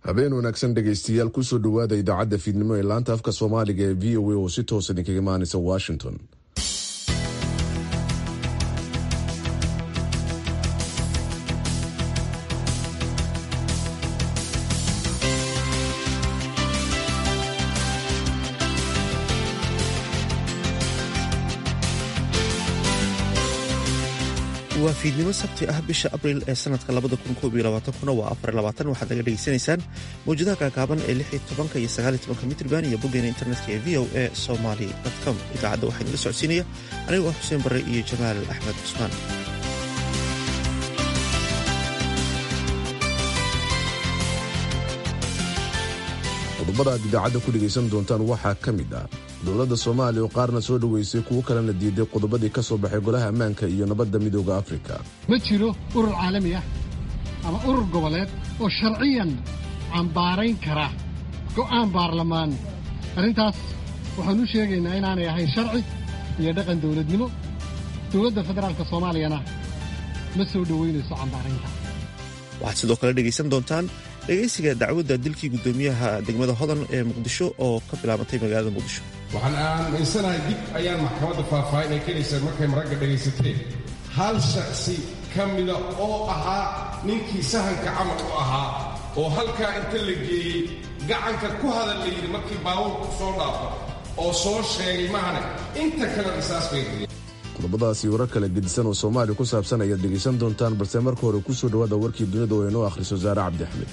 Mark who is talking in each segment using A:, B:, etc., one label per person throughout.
A: habeen wanaagsan dhegaystayaal kusoo dhowaada idaacadda fiidnimo ee laanta afka soomaaliga ee v o a oo si toosa idinkaga imaanaysa washington
B: waa fiidnimo sabti ah bisha abriil ee sanadka kuna waa waxaad naga dhegaysanaysaan mawjadaha gaagaaban ee iyo mitrban iyo boggeena internetka ee v o a somaly com idaacadda waxaa idinla socodsiinaya anigu ah xuseen barre iyo jamaal axmed cusmaan
A: qodobada aad idaacadda ku dhegaysan doontaan waxaa ka mid ah dowladda soomaaliya oo qaarna soo dhoweysay kuwo kalena diiday qodobadii ka soo baxay golaha ammaanka iyo nabadda midooda afrika
C: ma jiro urur caalami ah ama urur goboleed oo sharciyan cambaarayn kara go'aan baarlamaan arrintaas waxaan u sheegaynaa inaanay ahayn sharci iyo dhaqan dawladnimo dowladda federaalka soomaaliyana ma soo dhowaynayso cambaaraynta
B: waxaad sidoo kale dhegaysan doontaan dhegaysiga dacwadda dilkii guddoomiyaha degmada hodan ee muqdisho oo ka bilaabantay magaalada muqdisho
D: waxaan aaminsanahay dib ayaan maxkamadda faahfaahin ay kelaysaan markay maragga dhegaysateen hal shaksi ka mida oo ahaa ninkii sahanka camal u ahaa oo halkaa inta la geeyey gacanka ku hadal la yidhi markii baabuurku soo dhaafo oo soo sheegay mahane inta kale risaas bay dileen
A: qodobadaasi warar kale gedisan oo soomaaliya ku saabsan ayaad dhegaysan doontaan balse marka hore ku soo dhowaada warkii dunida oo inoo akhriso saare cabdixmed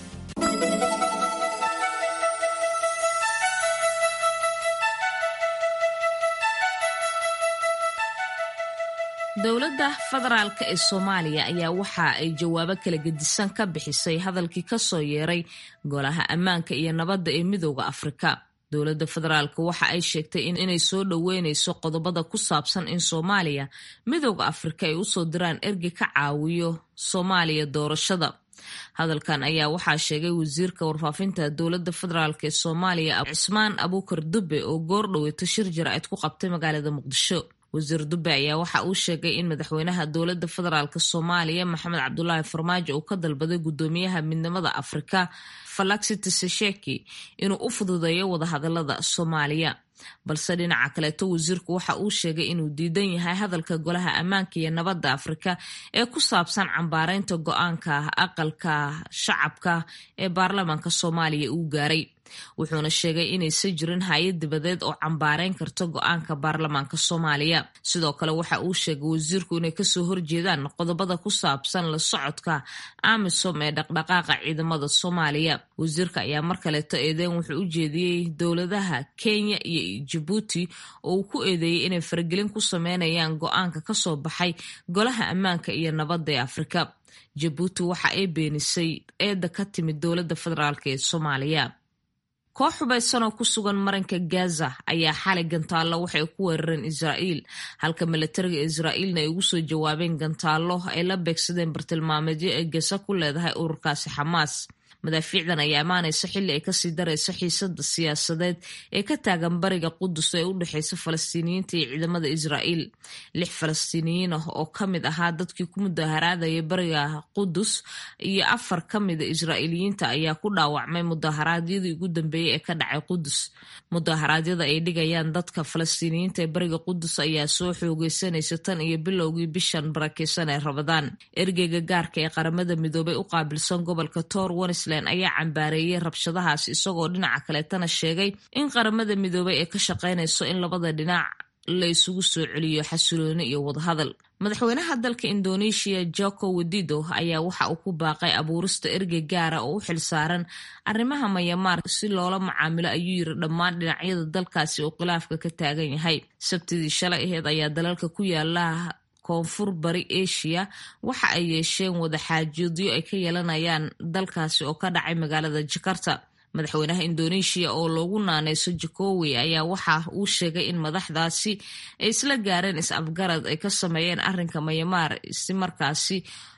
E: dowladda federaalk ee soomaaliya ayaa waxa ay jawaabo kala gedisan ka bixisay hadalkii kasoo yeeray golaha ammaanka iyo nabadda ee midooda afrika dowladda federaalk waxa ay sheegtay inay soo dhoweyneyso qodobada ku saabsan in soomaaliya midooda afrika ay usoo diraan ergi ka caawiyo soomaaliya doorashada hadalkan ayaa waxaa sheegay wasiirka warfaafinta dowladda federaalk ee soomaaliya cismaan abuukar dube oo goor dhoweyto shir jaraa'id ku qabtay magaalada muqdisho wasiir dube ayaa waxa uu sheegay in madaxweynaha dowladda federaalk soomaaliya maxamed cabdulaahi farmaajo uu ka dalbaday guddoomiyaha midnimada afrika falaxi tsesheki inuu u fududeeyo wadahadalada soomaaliya balse dhinaca kaleeto wasiirku waxa uu sheegay inuu diidan yahay hadalka golaha ammaanka iyo nabadda afrika ee ku saabsan cambaareynta go-aanka aqalka shacabka ee baarlamaanka soomaaliya uu gaaray wuxuuna sheegay inaysan jirin hay-ad dibadeed oo cambaareyn karto go-aanka baarlamaanka soomaaliya sidoo kale waxa uu sheegay wasiirku inay kasoo horjeedaan qodobada ku saabsan la socodka amisom ee dhaqdhaqaaqa ciidamada soomaaliya wasiirka ayaa mar kaleeto eedeyn wuxuu u jeediyey dowladaha kenya iyo jabuuti oo uu ku eedeeyey inay faragelin ku sameynayaan go-aanka kasoo baxay golaha ammaanka iyo nabadda ee afrika jabuuti waxa ay beenisay eedda ka timid dowladda federaalk ee soomaaliya koox hubaysan oo ku sugan marinka gaza ayaa xalay gantaallo waxay ku weerareen israa'iil halka milatariga israa'iilna ay ugu soo jawaabeen gantaallo ay la beegsadeen bartilmaameedyo ay gaza ku leedahay ururkaasi xamaas madaafiicdan ayaa imaanaysa xilli ay kasii darayso xiisada siyaasadeed ee ka taagan bariga qudus ee u dhexeysa falastiiniyiinta iyo ciidamada israa'iil lix falastiiniyiin ah oo ka mid ahaa dadkii ku mudaharaadaya bariga qudus iyo afar ka mida israa'iiliyiinta ayaa ku dhaawacmay mudaharaadyadii ugu dambeeyey ee ka dhacay qudus mudaharaadyada ay dhigayaan dadka falastiiniyiinta ee bariga qudus ayaa soo xoogeysanaysa tan iyo bilowgii bishan barakeysan ee rabadaan ergeyga gaarka ee qaramada midoobay u qaabilsan gobolka tor ayaa cambaareeyey rabshadahaas isagoo dhinaca kaleetana sheegay in qaramada midoobay ay ka shaqeynayso in labada dhinac la isugu soo celiyo xasilooni iyo wadahadal madaxweynaha dalka indonesia joko wedido ayaa waxa uu ku baaqay abuurista ergey gaara oo u xilsaaran arrimaha mayamaar si loola macaamilo ayuu yiri dhammaan dhinacyada dalkaasi oo khilaafka ka taagan yahay sabtidii shalay aheed ayaa dalalka ku yaala koonfur bari asia waxa ay yeesheen wadaxaajoodyo ay ka yeelanayaan dalkaasi oo ka dhacay magaalada jakarta madaxweynaha indonesia oo loogu naaneyso jakowi ayaa waxa uu sheegay in madaxdaasi ay isla gaareen is-afgarad ay ka sameeyeen arrinka mayamaar si markaasi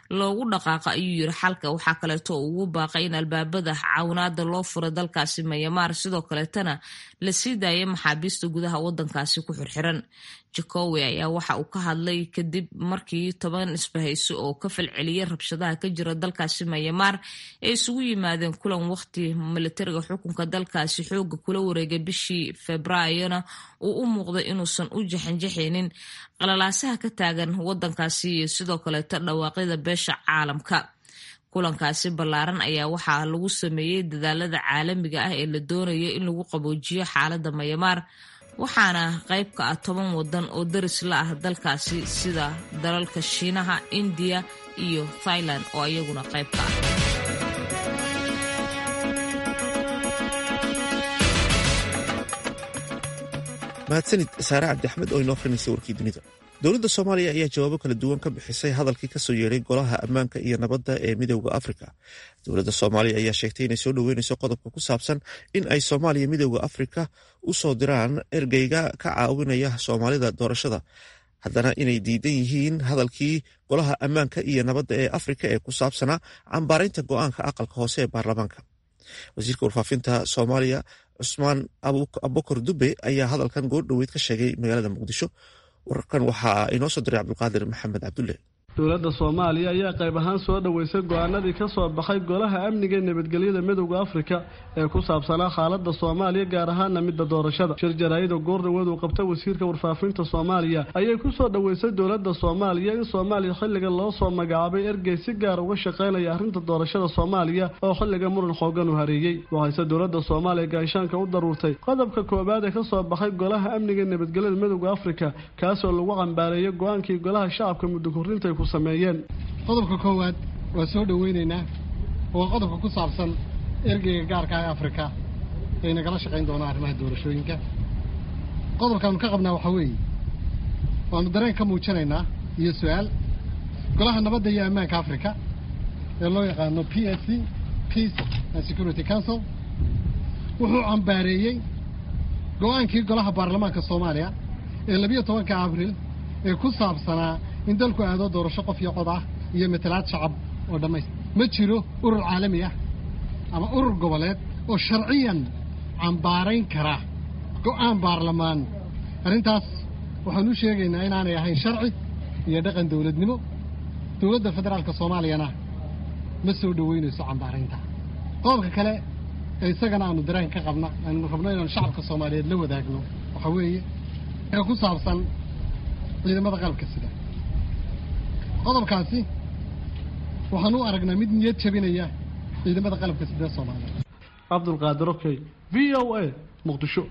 E: loogu dhaqaaqa ayuu yiri xalka waxaa kaleeto oo ugu baaqay in albaabada cawinaada loo furo dalkaasi mayamaar sidoo kaleetana la sii daaya maxaabiista gudaha wadankaasi ku xirxiran jacowe ayaa waxa uu ka hadlay kadib markii toban isbahayso oo ka falceliyay rabshadaha ka jira dalkaasi mayamaar ay isugu yimaadeen kulan waqti militariga xukunka dalkaasi xooga kula wareegay bishii februaayona uu u muuqday inuusan u jaxanjaxaynin qalalaasaha ka taagan wadankaasi iyo sidoo kaleeto dhawaaqyada beesha caalamka kulankaasi ballaaran ayaa waxaa lagu sameeyey dadaalada caalamiga ah ee la doonayo in lagu qaboojiyo xaalada mayamaar waxaana qayb ka ah toban wadan oo daris la ah dalkaasi sida dalalka shiinaha indiya iyo thailand oo iyaguna qayb ka ah
B: mahadsanid saare cabdi axmed oo inoo akrinaysay warkii dunida dowladda soomaaliya ayaa jawaabo kala duwan ka bixisay hadalkii kasoo yeeray golaha ammaanka iyo nabadda ee midowda afrika dowladda soomaaliya ayaa sheegtay inay soo dhoweynayso qodobka ku saabsan in ay soomaaliya midowda afrika u soo diraan ergeyga ka caawinaya soomaalida doorashada haddana inay diidan yihiin hadalkii golaha ammaanka iyo nabadda ee afrika ee ku saabsanaa cambaaraynta go-aanka aqalka hoose ee baarlamaanka wasiirka warfaafinta soomaaliya cusmaan abukar dube ayaa hadalkan goordhoweyd ka sheegay magaalada muqdisho wararkan waxaa inoo soo diray cabdulqaadir maxamed cabdulle
F: dowladda soomaaliya ayaa qayb ahaan soo dhoweysay go-aanadii ka soo baxay golaha amniga ee nabadgelyada midowda afrika ee ku saabsanaa xaaladda soomaaliya gaar ahaana midda doorashada shir jaraa'ida goordhaweed uu qabta wasiirka warfaafinta soomaaliya ayay ku soo dhoweysay dowladda soomaaliya in soomaaliya xilliga loo soo magacaabay ergey si gaar uga shaqaynaya arrinta doorashada soomaaliya oo xilliga muran xoogan u hareeyey waxayse dowladda soomaaliya gaashaanka u daruurtay qodobka koowaad ee ka soo baxay golaha amniga ee nabadgelyada midowda afrika kaasoo lagu cambaareeyay go-aankii golaha shacabka muddo korrinta ku sameeyeen
C: qodobka koowaad waa soo dhoweynaynaa waa qodobka ku saabsan ergeyga gaarka ah ee afrika ay nagala shaqayn doonaan arrimaha doorashooyinka qodobkaanu ka qabnaa waxaa weeye waanu dareen ka muujinaynaa iyo su-aal golaha nabadda iyo ammaanka africa ee loo yaqaano p s c peace and security council wuxuu cambaareeyey go-aankii golaha baarlamaanka soomaaliya ee labiyo tobanka abril ee ku saabsanaa in dalku aado doorasho qof iyo cod ah iyo matalaad shacab oo dhammayst ma jiro urur caalami ah ama urur goboleed oo sharciyan cambaarayn kara go'aan baarlamaan arrintaas waxaanu u sheegaynaa inaanay ahayn sharci iyo dhaqan dawladnimo dowladda federaalka soomaaliyana ma soo dhoweynayso cambaaraynta qodobka kale ee isagana aanu dareen ka qabna aanu rabno inaanu shacabka soomaaliyeed la wadaagno waxaa weeye ee ku saabsan ciidamada qalabka sida qodobkaasi waxaan u aragnaa mid niyad jabinaya ciidamada qalabka sida soomaaliya
F: cabdulqaadir okey v o a muqdisho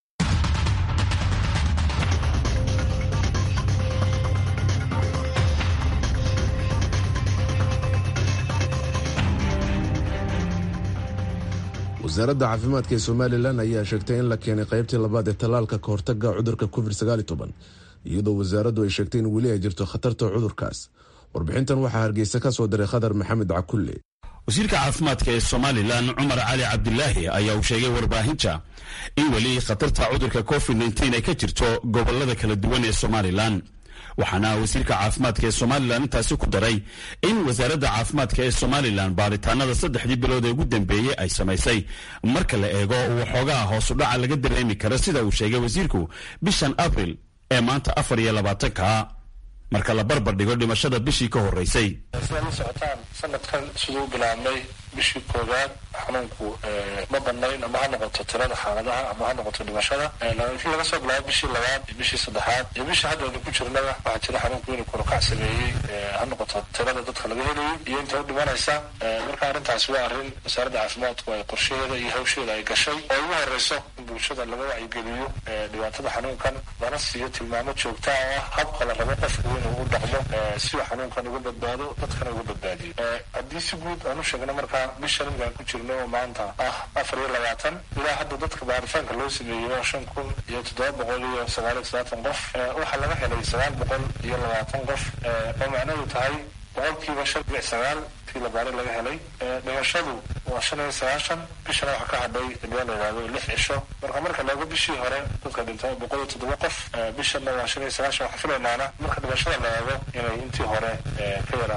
A: wasaaradda caafimaadka ee somalilan ayaa sheegtay in la keenay qaybtii labaad ee tallaalka ka hortaga cudurka covid iyadoo wasaaraddu ay sheegtay in weli ay jirto khatarta cudurkaas warbixintan waxaa hargeysa ka soo diray khadar maxamed cakulle
G: wasiirka caafimaadka ee somalilan cumar cali cabdilaahi ayaa uu sheegay warbaahinta in weli khatarta cudurka covid ay ka jirto gobolada kala duwan ee somalilan waxaana wasiirka caafimaadka ee somalilan intaasi ku daray in wasaaradda caafimaadka ee somalilan baaritaanada saddexdii bilood ee ugu dambeeyey ay samaysay marka la eego waxoogaa hoosudhaca laga dareemi karo sida uu sheegay wasiirku bishan abril ee maanta afar iyo labaatanka marka la barbar dhigo dhimashada bishii ka horeysay
H: sidaad la socotaan sanadkan siduu bilaabmay bishii koowaad xanuunku ma badnayn ama ha noqoto tirada xaaladaha ama ha noqoto dhimashada laakiin laga soo bilaabo bishii labaad iyo bishii saddexaad iyo bishii hadda aynu ku jirnaba waxaa jira xanuunku inuu korukac sameeyey ha noqoto tirada dadka laga helayay iyo inta u dhimanaysa marka arrintaasi waa arrin wasaaradda caafimaadku ay qorshaheeda iyo hawsheeda ay gashay oo ugu horeyso in bulshada laga wacyigeliyo dhibaatada xanuunkan lana siiyo tilmaamo joogta oo ah habka la rabo qofku inuu u dhaqmo si uu xanuunkan uga badbaado dadkana uga badbaadiyo haddii si guud aan u sheegno markaa bishan imkaan ku jirno oo maanta ah afar iyo labaatan ilaa hadda dadka baaritaanka loo sameeyey waa shan kun iyo toddoba boqol iyo sagaal iyo sagaatan qof waxaa laga helay sagaal boqol iyo labaatan qof oo macnaheedu tahay boqolkiiba shan dhibic sagaal tii labaari laga helay dhimashadu waa shan iyo sagaashan bishana waxaa ka hadhay ilaa la yidhahdo lix cisho marka marka laego bishii hore dadka dhintay boqol iyo toddoba qof bishanna waa shan iyo sagaashan waxaa filaynaana marka dhimashada la eego inay intii hore ka yaraato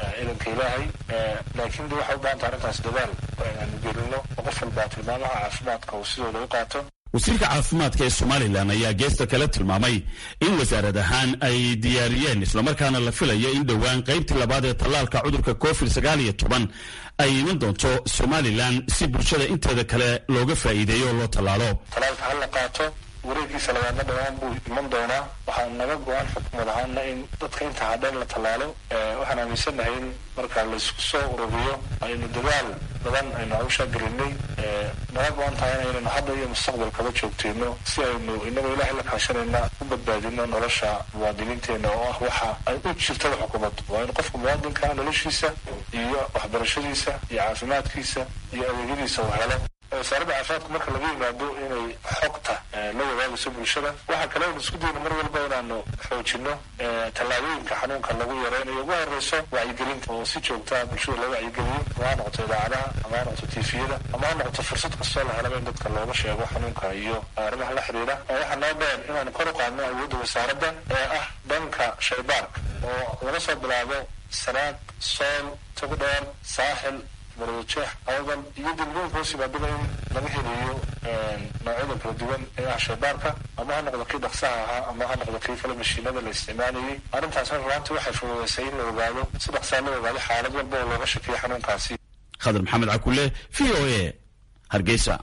H: ciidanka ilaahay laakiin de waxay u baahanta arrintaas dadaal inaanu gelino oo qof walbaa tilmaamaha caafimaadka uu sidooda u qaato
G: wasiirka caafimaadka ee somalilan ayaa geesta kale tilmaamay in wasaarad ahaan ay diyaariyeen islamarkaana la filayo in dhowaan qaybtii labaad ee tallaalka cudurka covid sagaal iyo toban ay iman doonto somalilan si bulshada inteeda kale looga faa'iideeyo oo loo tallaalo
H: talaalka ha la qaato wareegiisa labaadna dhawaan buu iman doonaa waxaa naga go-an xukumad ahaana in dadka inta hadhan la tallaalo waxaan aaminsanahay in marka laysku soo ururiyo aynu dadaal badan aynu hawshaa gelinay naga go-an tahay inaynu hadda iyo mustaqbalkaba joogteyno si aynu inagoo ilaahay la kaashanayna u badbaadino nolosha muwaadiniinteena oo ah waxa ay u jirtada xukuumaddu waa in qofka muwaadinka noloshiisa iyo waxbarashadiisa iyo caafimaadkiisa iyo adeegyadiisa uu helo wasaaradda caafimaadku marka laga yimaado inay xogta la wadaagayso bulshada waxaa kale aynu isku dayno mar walba inaanu xoojino tallaabooyinka xanuunka lagu yareynayo ugu horeyso wacyigelinta oo si joogtaa bulshada loo wacyigeliyo ama ha noqoto idaacadaha ama ha noqoto tifiyada ama ha noqoto fursad kastoo la helaba in dadka looga sheego xanuunka iyo arrimaha la xiriira waxaa noo dheer inaanu kor u qaadno awoodda wasaaradda ee ah dhanka shaybaarka oo laga soo bilaabo sanaag sool togdheer saaxil marwajeex awdal iyo degmooyinka hoos yimaadaba in laga helayo noocyada kala duwan ee ah shaybaarka ama ha noqdo kii dhaqsaha ahaa ama ha noqdo kii kale mashiinada la isticmaalayay arrintaasna runaantii waxay fududeysay in la ogaado si dhaqsaa loo ogaado xaalad walba oo looga shakiyo xanuunkaasi
G: khadar maxamed cakule v o a hargeysa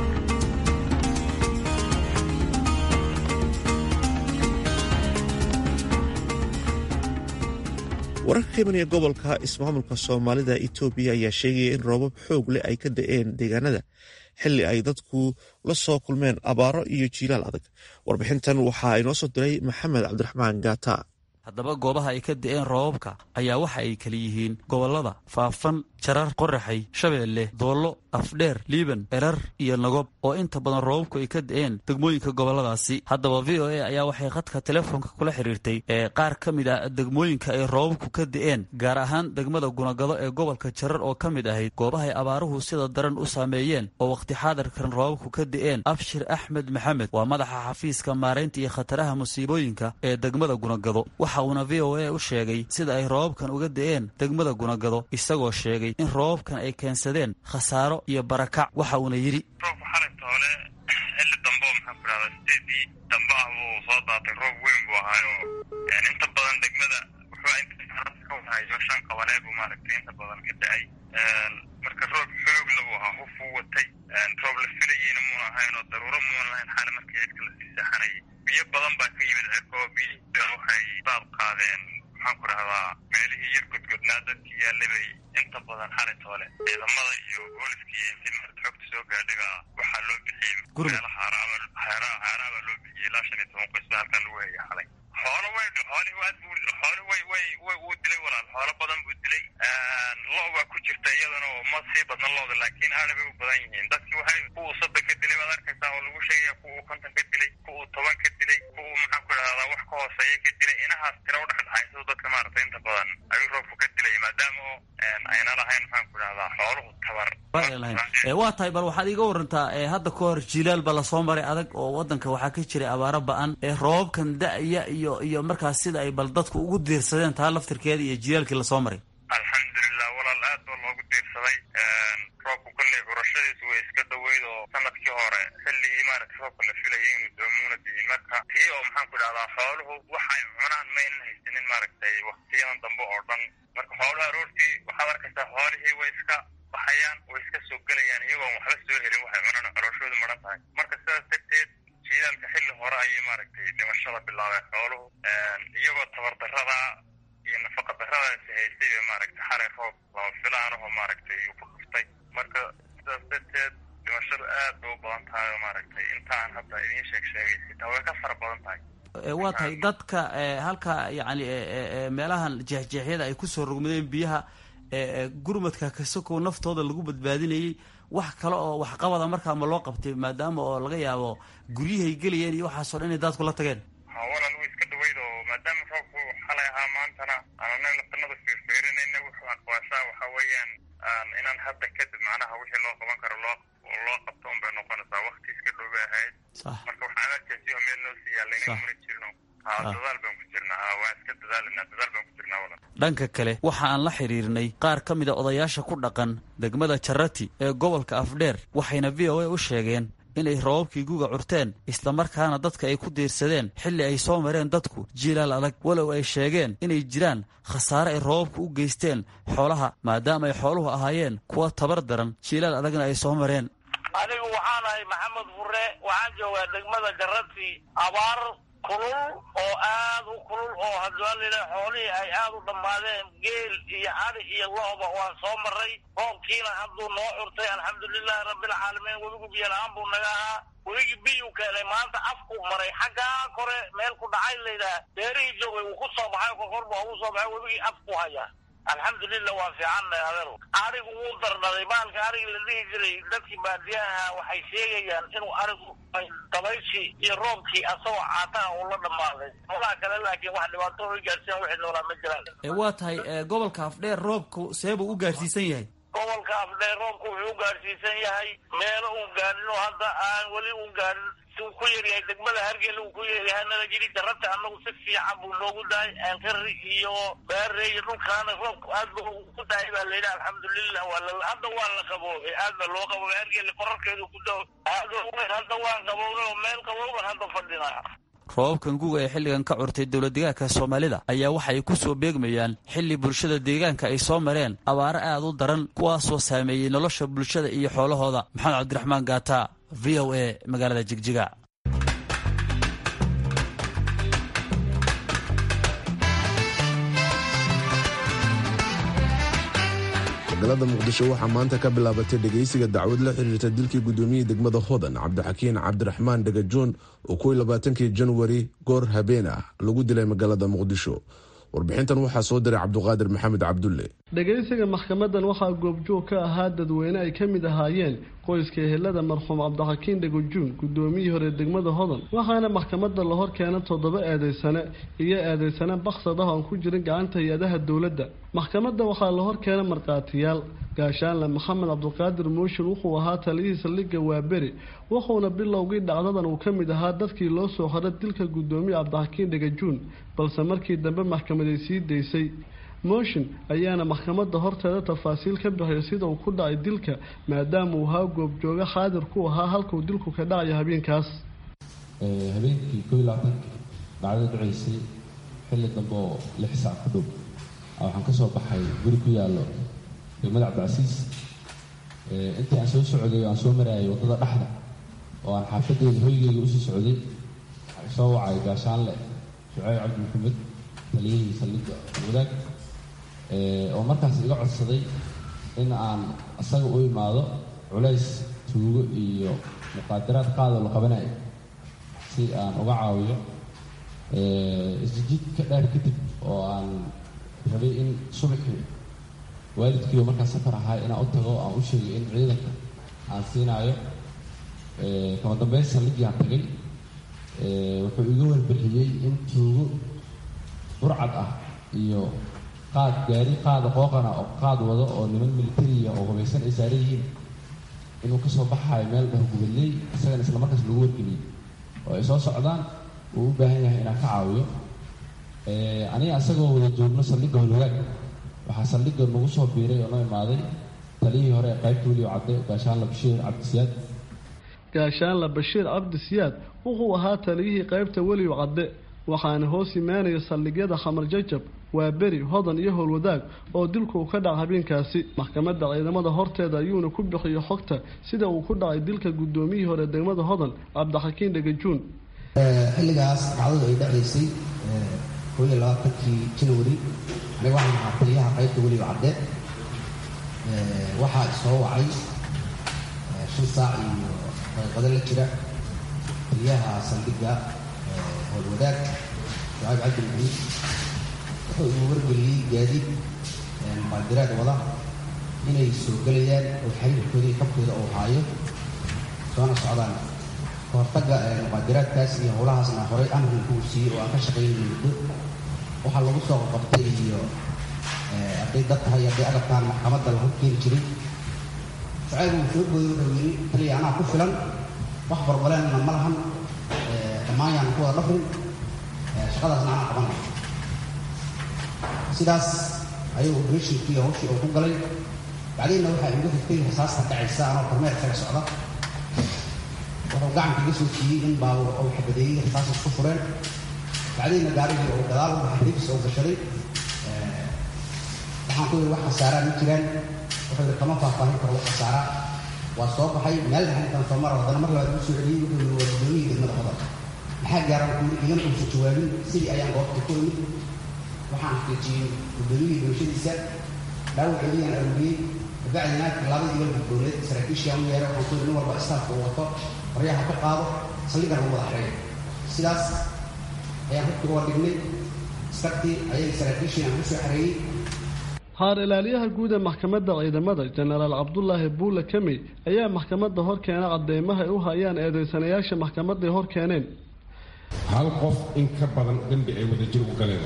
B: wararka ka imanaya gobolka ismaamulka soomaalida etoobiya ayaa sheegaya in roobab xoog leh ay ka da-een deegaanada xili ay dadku la soo kulmeen abaaro iyo jiilaal adag warbixintan waxaa inoo soo diray maxamed cabdiraxmaan gaata
I: haddaba goobaha ay ka da-een roobabka ayaa waxa ay kala yihiin gobollada faafan jarar qoraxay shabeelle doollo afdheer liiban erar iyo nagob oo inta badan roobabku ay ka da-een degmooyinka gobolladaasi haddaba v o a ayaa waxay khadka telefoonka kula xiriirtay ee qaar ka mid ah degmooyinka ay roobabku ka da-een gaar ahaan degmada gunagado ee gobolka jarar oo ka mid ahayd goobahay abaaruhu sida daran u saameeyeen oo wakhti xaadarkan roobabku ka da-een abshir axmed maxamed waa madaxa xafiiska maaraynta iyo khataraha musiibooyinka ee degmada gunagado waxa uuna v o a u sheegay sida ay roobabkan uga da-een degmada gunagado isagoo sheegay in roobabkan ay keensadeen khasaaro iyo barakac waxa uuna yidhi
J: roobka xalayta hole xilli dambe oo maxaan ku dhahdaa sideedii dambe ah buu soo daatay roob weyn buu ahaayo inta badan degmada wuxuu hayo shan qabalee buu maaragtay inta badan ka da-ay marka roob xoogla buu ahaa huf uu watay roob la filayeyna muuna ahayn oo daruuro muuna lahayn xaali markii cirka lasii seexanayay biyo badan baa ka yimid cirka oo biyihii waxay baad qaadeen maxaan ku dhahdaa meelihii yar godgodnaa dadkii yaallay bay inta badan xalayta hole ciidamada iyo booliskii intii maarata xogta soo gaadhaga waxaa loo bixiyey meelaha haaraabaa loo bixiyey ilaa shan iyo toban qoys baa halkan lagu hayay xalay xoolo way xoolihii aad buu xoolo way way way wuu dilay walaal xoolo badan buu dilay lo baa ku jirta iyadana oo ma sii badna looda laakiin aada bay u badan yihiin dadkii waxay kuwuu soddon ka dilay baad arkaysaa oo lagu sheegaya kuwuu konton ka dilay kuwuu toban ka dilay kuwuu maxaan ku dhahdaa wax ka hooseeya ka dilay inahaas tira udhexdhexaysa dadka maaragtay inta badan ayuu roobku ka dilay maadaama oo ayna lahayn maxaan ku dhahdaa xooluhu tabar
I: waa tahay bal waxaad iiga warantaa hadda ka hor jiilaal ba lasoo maray adag oo wadanka waxaa ka jiray abaaro ba-an ee roobabkan da-ya iyo iyo markaas sida ay bal dadku ugu diirsadeen taa laftirkeeda iyo jiilaalkii lasoo maray
J: alxamdulilah walaal aad baa loogu diirsaday roobku kolley curashadiisu way iska dhoweyd oo sanadkii hore xilligii maaragtay roobka la filayay inuu doomuuna diyin marka tii oo maxaan ku dhahdaa xooluhu waxay cunaan maynan haysanin maaragtay waktiyadan dambe oo dhan marka xooluhu aroortii waxaad arkaysaa xoolihii way iska baxayaan way iska soo gelayaan iyagoon waxba soo helin waxay cunaan calooshoodu maran tahay marka sidaas darteed jiilaalka xilli hore ayay maaragtay dhimashada bilaabeen xooluhu iyagoo tabardarada iyo nafaqa daradaasi haystay bay maaragtay xalay roob lama filaanahoo maaragtay uu ku dhuftay marka sidaas darteed dhimashadu aad bay u badan tahay oo maaragtay intaan hadda idiin sheeg sheegay xitaa way ka fara badan tahay
I: waa tahay dadka halka yacni meelahan jeexjeexyada ay kusoo rogmadeen biyaha gurmadka kasakow naftooda lagu badbaadinayay wax kale oo waxqabada markaa ma loo qabtay maadaama oo laga yaabo guryahay gelayeen iyo waxaasoo dhan inay daadku la tageen
J: ha walaal way iska dhaweyd oo maadaama roobku xalay ahaa maantana aanana nafanada fiirfiirinayna wuxuu aqwaashaa waxa weeyaan inaan hadda kadib macnaha wixii loo qaban karo loo loo qabto un bay noqonaysaa wakti iska dhow bay ahayd marka waxaan arkaysi oo meel noo sii yaallayna mana jirno ha dadaal baan ku jirnaa ha waan iska dadaalanaa dadaal baan ku jirnaa walan
I: dhanka kale waxa aan la xidhiirnay qaar ka mid a odayaasha ku dhaqan degmada jarati ee gobolka afdheer waxayna v o a u sheegeen inay roobabkii guga curteen islamarkaana dadka ay ku diirsadeen xilli ay soo mareen dadku jiilaal adag walow ay sheegeen inay jiraan khasaare ay roobabku u geysteen xoolaha maadaama ay xooluhu ahaayeen kuwa tabar daran jiilaal adagna ay soo mareen
K: anigu waxaan ahay maxamed fure waxaan joogaa degmada jarati abaar kulul oo aad u kulul oo hadwaalila xoolihii ay aad u dhammaadeen geel iyo ari iyo looba waan soo maray roobkiina hadduu noo curtay alxamdulilahi rabbilcaalamiin webigu biyo la-aan buu naga ahaa webigii biyuu keenay maanta afkuu maray xaggaa kore meel ku dhacay layidhaha beerihii joogay wuu ku soo baxay kokor baa ugu soo baxay webigii afku hayaa alxamdulilah waa fiicanna adeer arigu wuu dardhaday baalka arigi la dhihi jiray dadkii baadiyaha waxay sheegayaan inuu arigu dabayshii iyo roobkii asagoo caataha uu la dhammaaday xoolaha kale laakiin wax dhibaato u gaarsiiyan wixii noolaa ma jiraan
I: waa tahay gobolka afdheer roobku seebuu u gaarsiisan yahay
K: gobolka afdheer roobku wuxuu u gaarsiisan yahay meelo uun gaadhin oo hadda aan weli uun gaadhin uu ku yaryahay degmada hargeyla uu ku yaryahay nala jiri darata annagu si fiican buu noogu dahay aankari iyo baare iyo dhulkaana roobku aad ba ku dahay baa layidhi alxamdulilah waa hadda waa la qaboobay aad ba loo qaboobay hargeyla korarkeedu ku dao aad weyn hadda waan qaboobnay oo meel qabooban hadda fadhinaa
I: roobabkan guga ee xilligan ka curtay dowladdeegaanka soomaalida ayaa waxay ku soo beegmayaan xilli bulshada deegaanka ay soo mareen abaaro aad u daran kuwaasoo saameeyey nolosha bulshada iyo xoolahooda maxamed cabdiraxmaan gaata v o a magaalada jigjiga
A: magaalada muqdisho waxaa maanta ka bilaabatay dhegaysiga dacwad la xiriirta dilkii gudoomiyihii degmada hodan cabdixakiin cabdiraxmaan dhagajoon oo kuwii labaatankii janwari goor habeen ah lagu dilay magaalada muqdisho warbixintan waxaa soo diray cabduqaadir maxamed cabdulle
F: dhegaysiga maxkamadan waxaa goobjoog ka ahaa dadweyne ay ka mid ahaayeen qoyska ehelada marxuum cabdixakiin dhagajuun gudoomiyihii hore degmada hodan waxaana maxkamada la hor keena toddoba eedeysane iyo eedeysane baksad ah oon ku jirin gacanta hay-adaha dowladda maxkamadda waxaa la hor keena markhaatiyaal gaashaanle maxamed cabdiqaadir mooshin wuxuu ahaa taliyihii saldhigga waaberi wuxuuna bilowgii dhacdadan uu ka mid ahaa dadkii loo soo xora dilka gudoomiye cabdixakiin dhagajuun balse markii dambe maxkamaday sii daysay mooshin ayaana maxkamadda horteeda tafaasiil ka bixiyo sida uu ku dhacay dilka maadaama uu ahaa goobjooga xaadir ku ahaa halkuu dilku ka dhacayo habeenkaas
L: habeenkii koo iyo labaatankii dhacdada dhacaysay xilli dambe oo lix saac ku dhow waxaan ka soo baxay guri ku yaallo degmada cabdicasiis intii aan soo socday oo aan soo maraayay waddada dhexda oo aan xaafadeeda hoygeyga usii socday waxay soo wacay gaashaanle shuceyb cabdi maxamed taliyihii saldhigga wadaag oo markaas iga codsaday in aan isaga u imaado culays tuugo iyo muqaadaraad qaadoo la qabanayo si aan uga caawiyo isjid ka dheer kadib oo aan rabay in subaxii waalidkiioo markaas safar ahaa inaan u tago aan u sheegay in ciidanka aan siinaayo kama dambeyn saldhiggii aan tagay wuxuu iga warbixiyey in tuugo burcad ah iyo qaad gaari qaada qooqana oo qaad wado oo niman militariya oo hubaysan ay saaran yihiin inuu kasoo baxayo meel dhaho gubadley isagana isla markaas lagu wargeliyey oo ay soo socdaan uu u baahan yahay inaan ka caawiyo aniga isagoo wada joogno saldhigga holwagaag waxaa saldhigga nagu soo biiray oo noo imaaday taliyihii hore ee qaybta weliyo cadde gaashaanla bashiir cabdisiyaad
F: gaashaanla bashiir cabdisiyaad wuxuu ahaa taliyihii qaybta weliyo cadde waxaana hoos imaanaya saldhigyada khamar jajab waa beri hodan iyo howlwadaag oo dilku uu ka dhaca habeenkaasi maxkamadda ciidamada horteeda ayuuna ku bixiyo xogta sida uu ku dhacay dilka gudoomiyihii hore degmada hodan cabdixakiin dhagajuun
M: xilligaas dhacdadu ay dhacaysay koo iyo labaatankii janwari aniga waxaan ahaa taliyaha qaybta weliba cadde waxaa isoo wacay shan saac iyo daqiiqado la jira taliyaha saldhigga howlwadaag shucayb cabdi maxamed wuxuu igu wargeliyey gaadiid muqaadiraad wada inay soo gelayaan oo xiriirkooda iyo kabkooda uu haayo soona socdaan kahortagga muqaadiraadkaas iyo howlahaasna horay amrin kuu siiyey oo aan ka shaqaynayna muddo waxaa lagu soo qabtay iyo hadday dad tahay hadday agabtaan maxkamadda lagu keeni jiray shucayb uu soo gooyo wuxuu yidhi taliya anaa ku filan wax barbaleenna ma lahan dhammaan yaan ku wada dhafrin shaqadaasna anaa qabanay sidaas ayuu operatinkii hawshii uu ku galay bacdiinna waxaa igu xigtay rasaasta dhacaysa anoo kormeer kaga socda wuxuu gacanka iga soo siiyey in baabuur ou xabadeeyey rasaas isku fureen bacdiinna gaarigii uu gadaal u baxay ribs uu gashaday waxaan ku yidhi wax khasaaraa ma jiraan wuxuu yidhi kama faahfaahin karo wax khasaaraa waa soo baxay meel dhaxintan soo mara haddana mar labaad ugu soo celiyey wuxuu yidhi waa gudoomiyii degmada hodar maxaa gaaran ku yidhi igana uusa jawaabin sidii ayaan goobta ku imid waxaan xaqiijiyey gudoomiyii bulshadiisa dhaawaceediyaan arooriyey kabacdina labadii walba dowlad saraakiishii u yeeray waxaan ku yidhi nin walba istaafka uu wato qoryaha ka qaado saldhigan lagu wada xereeyo sidaas ayaan hubkii uga dhignay iskartii ayay saraakiishii aan ku soo xareeyey
F: haar ilaaliyaha guud ee maxkamadda ciidamada jenaraal cabdulaahi buule kamey ayaa maxkamadda hor keena cadeymaha ay u hayaan eedeysanayaasha maxkamadday hor keeneen
D: hal qof in ka badan dembi ay wadajir u galeen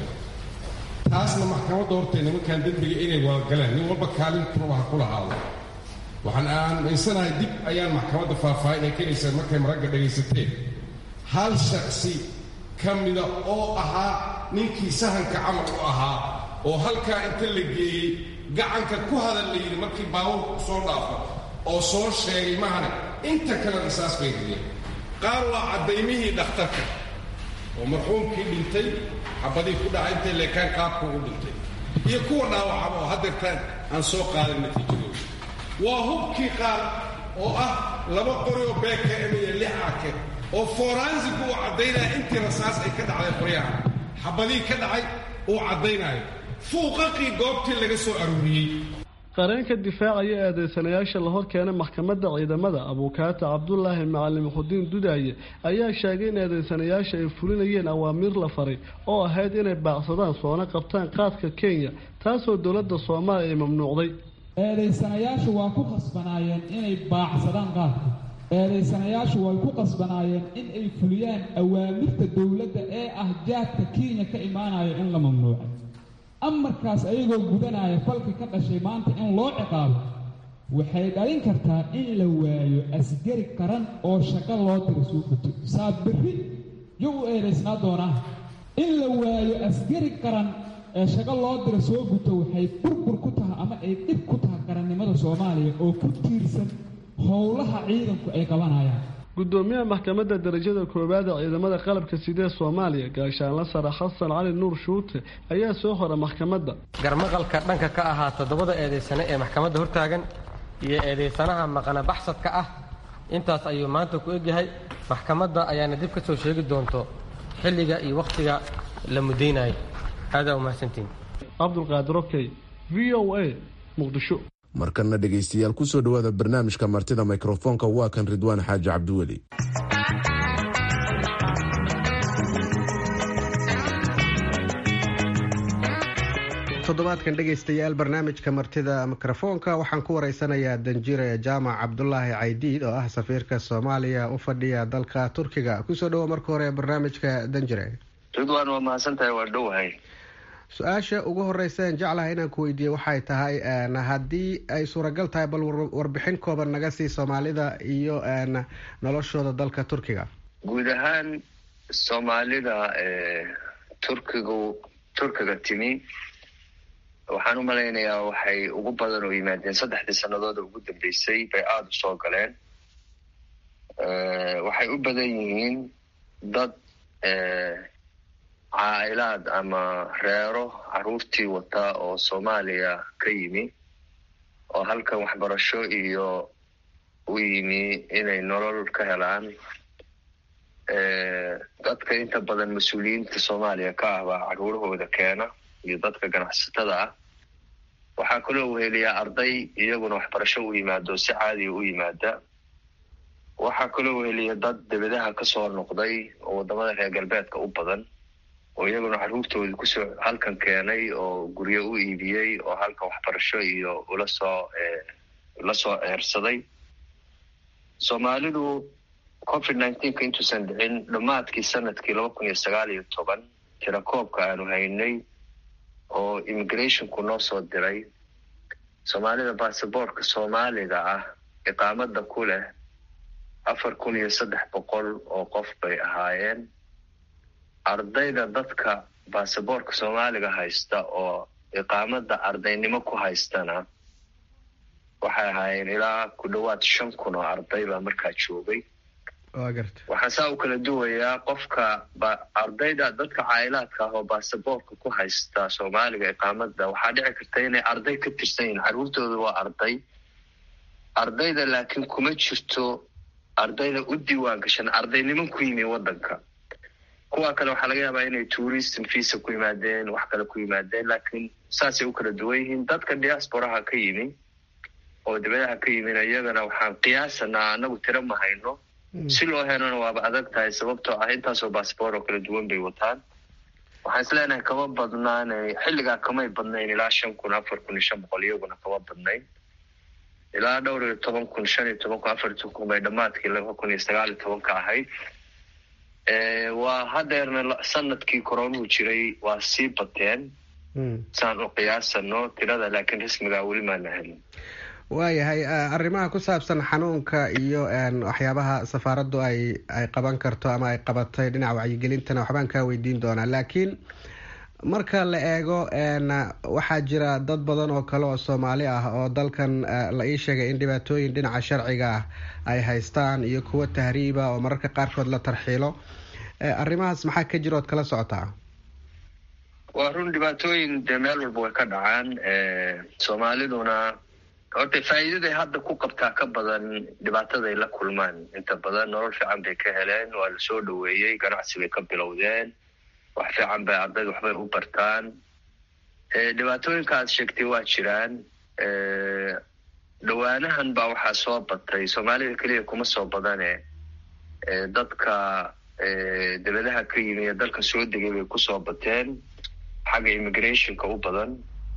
D: taasna maxkamadda hortay nimankan dembiga inay wada galeen nin walba kaalintuba ha ku lahaado waxaan aaminsanahay dib ayaan maxkamadda faahfaahin ay keenaysaa markay maragga dhagaysateen hal shaksi ka mida oo ahaa ninkii sahanka camal u ahaa oo halkaa inta la geeyey gacanka ku hadal la yidhi markii baabuurku soo dhaafo oo soo sheegay mahane inta kale risaas bay geliyeen qaar waa caddaymihii dhakhtarka oo marxuumkii dhintay xabadii ku dhaca intay leekaan qaabku u dhintay iyo kuwa dhaawacaba oo haddeertaan aan soo qaadan natiijadooda waa hubkii qaar oo ah laba qori oo beeka emiya lix ake oo foransigu uu caddaynaya intii rasaas ay ka dhacday qoryaha xabadii ka dhacay uu caddaynayo fuuqaqii goobtii laga soo aruuriyey
F: qareenka difaacaya eedeysanayaasha la hor keenay maxkamadda ciidamada abuukaata cabdulaahi macalin muxudiin dudaaye ayaa sheegay in eedeysanayaasha ay fulinayeen awaamiir la faray oo ahayd inay baacsadaan soona qabtaan qaadka kenya taasoo dowladda soomaaliya ay mamnuucday
N: eedeysanayaashu waa ku qasbanaayeen inay baacsadaan qaadka eedeysanayaashu way ku qasbanaayeen in ay fuliyaan awaamirta dowladda ee ah jaadka kenya ka imaanaya in la mamnuucay amarkaas ayagoo gudanaya falka ka dhashay maanta in loo ciqaabo waxay dhalin kartaa in la waayo asgari qaran oo shaqo loo diro suu guto saa berri yuu u eedaysnaa doonaa in la waayo asgari qaran ee shaqo loo diro soo guto waxay burbur ku tahay ama ay dhib ku tahay qarannimada soomaaliya oo ku tiirsan howlaha ciidanku ay qabanayaan
F: gudoomiyaha maxkamadda darajada koowaad ee ciidamada qalabka sidee soomaaliya gaashaanla sare xasan cali nuur shuute ayaa soo hora maxkamadda
O: garmaqalka dhanka ka ahaa toddobada eedaysane ee maxkamadda hortaagan iyo eedaysanaha maqana baxsadka ah intaas ayuu maanta ku egyahay maxkamadda ayaana dib ka soo sheegi doonto xilliga iyo wakhtiga la mudaynayo aadaa umahadsantiin
F: cabdulqaadir okey v o a muqdisho
A: markana dhegaystayaal kusoo dhowaada barnaamijka martida mikrofoonka waa kan ridwaan xaaji cabdiweli
P: toddobaadkan dhegaystayaal barnaamijka martida mikrofoonka waxaan ku wareysanayaa danjire jaamac cabdulaahi caydiid oo ah safiirka soomaaliya u fadhiya dalka turkiga kusoo dhowo marka hore barnaamijka danjire
Q: ridwaan waa mahadsantahay waa dhowahay
P: su-aasha ugu horeyseen jeclaha inaan ku weydiiye waxay tahay haddii ay suuragal tahay bal warbixin kooban naga sii soomaalida iyo noloshooda dalka turkiga
Q: guud ahaan soomaalida turkigu turkiga timi waxaan u malaynayaa waxay ugu badan oo yimaadeen saddexdii sanadooda ugu dambeysay bay aada u soo galeen waxay u badan yihiin dad caa'ilaad ama reero caruurtii wata oo soomaaliya ka yimi oo halkan waxbarasho iyo u yimi inay nolol ka helaan dadka inta badan mas-uuliyiinta soomaaliya ka ah baa caruurahooda keena iyo dadka ganacsatada ah waxaa kaloo weheliyaa arday iyaguna waxbarasho u yimaado si caadiya u yimaada waxaa kaloo weheliya dad debadaha kasoo noqday oo wadamada reer galbeedka u badan oo iyaguna caruurtoodii kusoo halkan keenay oo guryo u iibiyey oo halkan waxbarasho iyo ula soo la soo ceersaday soomaalidu covid nineteenka intuusan dhicin dhammaadkii sanadkii laba kun iyo sagaal iyo toban tirakoobka aanu haynay oo immigrationku noo soo diray soomaalida basaboortka soomaaliga ah iqaamada ku leh afar kun iyo saddex boqol oo qof bay ahaayeen ardayda dadka basaboortka soomaaliga haysta oo iqaamada ardaynimo ku haystana waxay ahaayeen ilaa ku dhowaad shan kun oo arday baa markaa joogay waxaan saa u kala duwayaa qofka ardayda dadka caayilaadka ah oo baasaboorka ku haysta soomaaliga iqaamada waxaa dhici karta inay arday ka tirsan yihiin carruurtooda waa arday ardayda laakiin kuma jirto ardayda u diiwaan gashan ardayniman ku yimi waddanka kuwa kale waxaa laga yaabaa inay tourism visa ku yimaadeen wax kale ku yimaadeen laakiin saasay u kala duwan yihiin dadka diasporaha ka yimi oo dibadaha ka yimina iyagana waxaan qiyaasanaa anagu tiro ma hayno si loo helona waaba adag tahay sababtoo ah intaasoo baasboor oo kala duwan bay wataan waxaan is leenahay kama badnaanay xilligaa kamay badnayn ilaa shan kun afar kun iyo shan boqol iyaguna kama badnayn ilaa dhowr iyo toban kun shan iyo toban kun afar iyo toban kun bay dhammaadkii laba kun iyo sagaal iyo tobanka ahayd waa hadeerna sanadkii koronuhu jiray waa sii bateen saan u qiyaasano tirada laakiin rasmigaa weli maana helin
P: waayahay arrimaha ku saabsan xanuunka iyo waxyaabaha safaaraddu ay ay qaban karto ama ay qabatay dhinaca wacyigelintana waxbaan kaa weydiin doonaa laakiin marka la eego waxaa jira dad badan oo kale oo soomaali ah oo dalkan la ii sheegay in dhibaatooyin dhinaca sharciga ah ay haystaan iyo kuwo tahriiba oo mararka qaarkood la tarxiilo arrimahaas maxaa ka jira ood kala socotaa
Q: waa run dhibaatooyin dee meel walba way ka dhacaan soomaaliduna horta faa'iidaday hadda ku qabtaa ka badan dhibaataday la kulmaan inta badan nolol fiican bay ka heleen waa la soo dhoweeyey ganacsi bay ka bilowdeen wax fiican bay ardayda waxbay u bartaan dhibaatooyinka aad sheegtay waa jiraan dhowaanahan baa waxaa soo batay soomaalida keliya kuma soo badane dadka dibadaha ka yimi ee dalka soo degay bay kusoo bateen xagga immigrationka u badan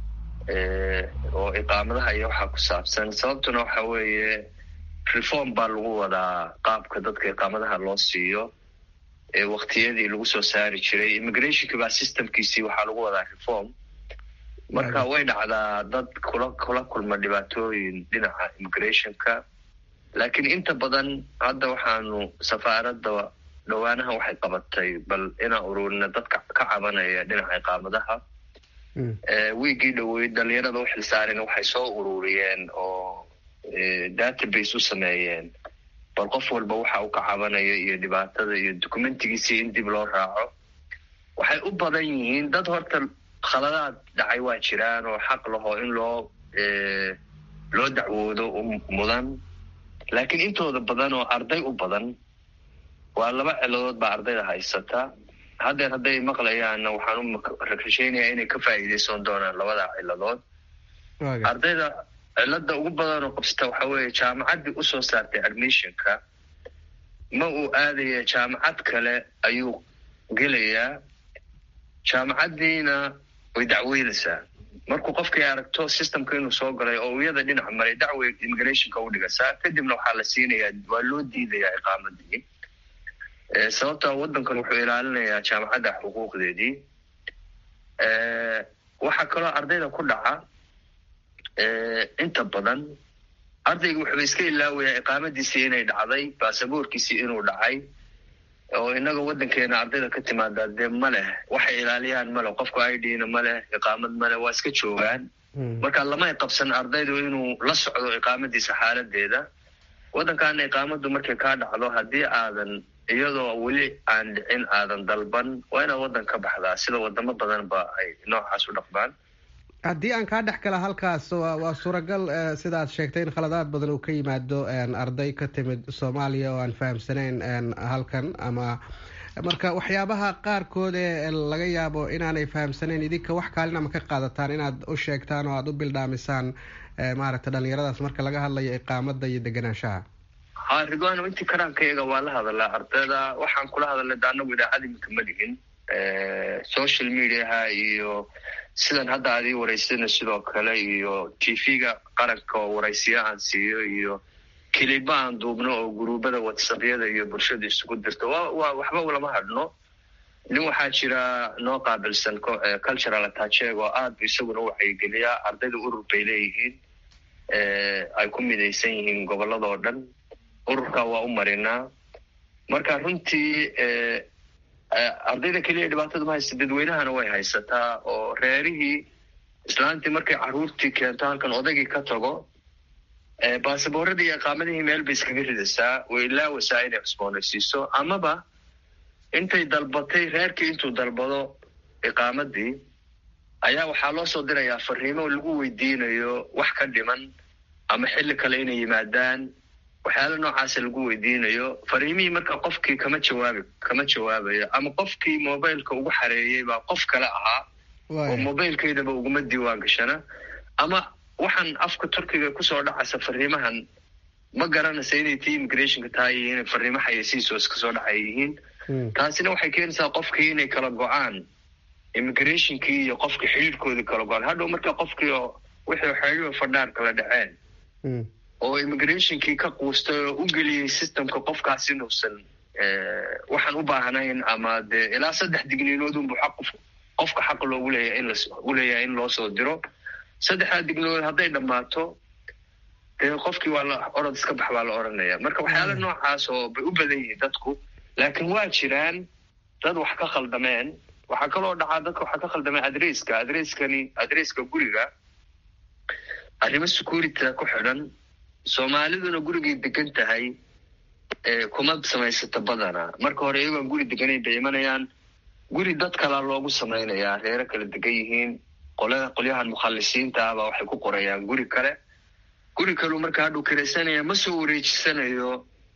Q: oo iqaamadaha iyo waxaa ku saabsan sababtuna waxa weeye reform baa lagu wadaa qaabka dadka iqaamadaha loo siiyo waktiyadii lagu soo saari jiray immigrationka baa systemkiisii waxaa lagu wadaa reform marka way dhacdaa dad kula kula kulma dhibaatooyin dhinaca immigrationka laakiin inta badan hadda waxaanu safaaradda dhowaanaha waxay qabatay bal inaan ururina dadka ka cabanaya dhinaca iqaamadaha wiigii dhowey dhalinyarada u xilsaareen waxay soo ururiyeen oo database u sameeyeen bal qof walba waxa uu ka cabanayo iyo dhibaatada iyo documentigiisii in dib loo raaco waxay u badan yihiin dad horta khaladaad dhacay waa jiraan oo xaq laho in loo loo dacwoodo mudan laakiin intooda badan oo arday u badan waa laba ciladood baa ardayda haysata haddeer hadday maqlayaanna waxaan u rasheynayaa inay ka faa'iideysan doonaan labada ciladood ardayda cilada ugu badan oo qabsata waxa weeye jaamacaddii usoo saartay admissionka ma uu aadaya jaamacad kale ayuu gelayaa jaamacaddiina way dacweynaysaa markuu qofkii aragto systemka inuu soo galay oo iyada dhinac maray dacwey immigrationka u dhigasaa kadibna waxaa la siinayaa waa loo diidayaa iqaamadii sababta waddankan wuxuu ilaalinayaa jaamacadda xuquuqdeedii waxaa kaloo ardayda ku dhaca inta badan ardayga wuxuuba iska ilaawayaa iqaamadiisii inay dhacday baasaboorkiisii inuu dhacay oo inaga waddankeena ardayda ka timaadaa dee ma leh waxay ilaaliyaan ma leh qofku i d-na ma leh iqaamad ma leh waa iska joogaan marka lamay qabsan ardaydu inuu la socdo iqaamadiisa xaaladeeda waddankaana iqaamaddu markay kaa dhacdo haddii aadan iyadoo weli aan dhicin aadan dalban waa inaad waddan ka baxdaa sida wadamo badan ba ay noocaas u dhaqmaan
P: haddii aan kaa dhex gala halkaas waa suuragal sidaad sheegtay in khaladaad badan uu ka yimaado arday ka timid soomaaliya oo aan fahamsanayn halkan ama marka waxyaabaha qaarkood ee laga yaabo inaanay fahamsanayn idinka wax kaalin ama ka qaadataan inaad u sheegtaan oo aada u bildhaamisaan maaragtay dhalinyaradaas marka laga hadlayo iqaamada iyo deganaanshaha
Q: ha ridwano intii karaankayaga waa la hadalaa ardayda waxaan kula hadalnay de anagu idaacad iminka ma dhihin social mediaha iyo sidan hadda aad ii waraysana sidoo kale iyo t v-ga qaranka oo waraysiya aan siiyo iyo kiliba aan duubno oo guruubada whatsappyada iyo bulshada isugu dirto wa wa waxba lama hadhno nin waxaa jira noo qaabilsan cultural attacheg oo aad bu isaguna u wacyigeliyaa ardayda urur bay leeyihiin ay ku midaysan yihiin gobolladoo dhan ururka waa u marinaa marka runtii ardayda keliya dhibaatada ma haysta dadweynahana way haysataa oo reerihii islaantii markay caruurtii keento halkan odaygii ka tago baasaboorradii iyo iqaamadihii meel bay iskaga ridaysaa way ilaawasaa inay cusboonaysiiso amaba intay dalbatay reerkii intuu dalbado iqaamadii ayaa waxaa loo soo dirayaa fariimo lagu weydiinayo wax ka dhiman ama xilli kale inay yimaadaan waxyaala noocaasa lagu weydiinayo fariimihii marka qofkii kama jawaabi kama jawaabayo ama qofkii mobileka ugu xareeyey baa qof kale ahaa oo mobilkeydaba uguma diiwaan gashana ama waxaan afka turkiga kusoo dhacaysa fariimahan ma garanaysa inay tii immigrationka tahay iyo inay fariimo xayeysiisoos kasoo dhacay yihiin taasina waxay keenaysaa qofkii inay kala go-aan immigrationkii iyo qofkii xidhiirkoodii kala go-aan hadhow marka qofkii oo wixii xeelio fadhaar kala dhaceen oo immigrationkii ka quustay oo u geliyey systemka qofkaas inuusan waxaan u baahnayn ama dee ilaa saddex digniinoodunbu xaq qofka xaq loogu leeyahay in u leeyahay in loo soo diro saddexdaa digniinood hadday dhammaato dee qofkii waa la orod iska bax baa la oranaya marka waxyaala noocaas oo bay u badan yihiin dadku laakiin waa jiraan dad wax ka khaldameen waxaa kaloo dhacaa dadka waxaa ka khaldameen adresska adreskani adresska guriga arrimo security ku xidhan soomaaliduna gurigay degan tahay kuma samaysata badana marka hore iyagoon guri deganayn bay imanayaan guri dad kalaa loogu samaynayaa reero kala degan yihiin qolada qolyahan mukhalisiinta ah baa waxay ku qorayaan guri kale guri kaleu marka hadhuu kiraysanaya ma soo wareejisanayo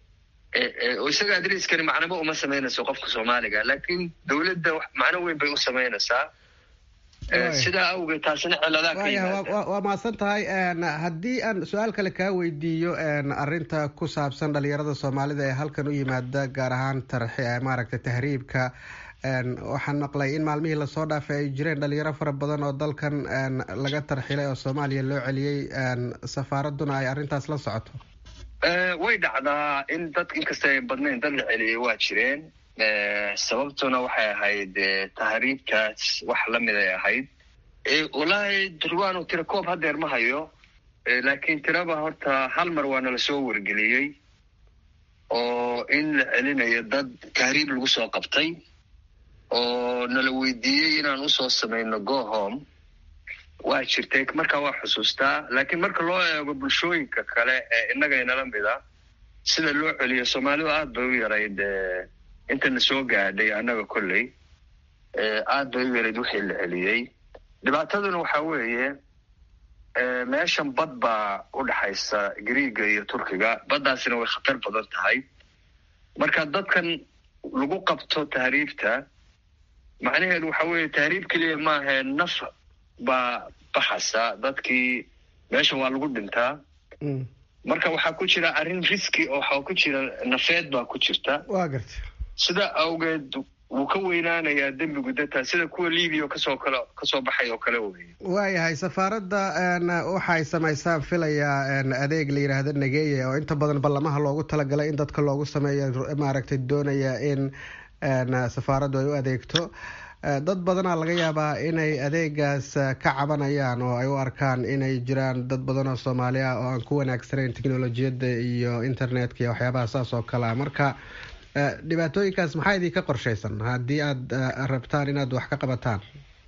Q: isaga adreskani macnaba uma samaynayso qofka soomaaliga laakiin dowladda macno weyn bay u samaynaysaa sidaa awgeed taasina ciladaa ka yimaada
P: waa mahadsan tahay haddii aan su-aal kale kaa weydiiyo arinta ku saabsan dhalinyarada soomaalida ee halkan u yimaada gaar ahaan maaragtay tahriibka waxaan maqlay in maalmihii lasoo dhaafay ay jireen dhalinyaro fara badan oo dalkan laga tarxilay oo soomaaliya loo celiyey safaaraduna ay arrintaas la socoto
Q: way dhacdaa in dad inkasta ay badnayn dad la celiyey waa jireen sababtuna waxay ahayd tahriibkaas wax lamid ay ahayd wallaahi durwaanu tira koob hadeer ma hayo laakiin tiraba horta hal mar waa nala soo wargeliyey oo in la celinayo dad tahriib lagu soo qabtay oo nala weydiiyey inaan usoo samayno go home waa jirtay markaa waa xusuustaa laakiin marka loo eego bulshooyinka kale ee innagaynala mida sida loo celiyo soomaalidu aad bay u yarayd intana soo gaadhay annaga kolley aad bay u yarayd wixii la celiyey dhibaataduna waxaa weeye meeshan bad baa u dhexaysa griiga iyo turkiga baddaasina way khatar badan tahay marka dadkan lagu qabto tahriibta macnaheedu waxa weeye tahriib keliya maahae naf baa baxasa dadkii meeshan waa lagu dhintaa marka waxaa ku jira arrin riski oo waxaa ku jira nafeed baa ku jirta
P: waa garta
Q: sidaa awgeed wuu ka weynaanayaa dembigu data sida kuwa libiya oo kasoo kale kasoo baxay oo kale wey
P: waayahay safaaradda waxaay samaysaan filayaa adeeg la yidhaahdo nageeye oo inta badan ballamaha loogu talagalay in dadka loogu sameeyo maaragtay doonaya in safaaraddu ay u adeegto dad badanaa laga yaabaa inay adeegaas ka cabanayaan oo ay u arkaan inay jiraan dad badan oo soomaali ah oo aan ku wanaagsanayn technolojiyadda iyo internetka iyo waxyaabaha saas oo kale a marka dhibaatooyinkaas maxaa idinka qorshaysan haddii aad rabtaan inaad wax ka qabataan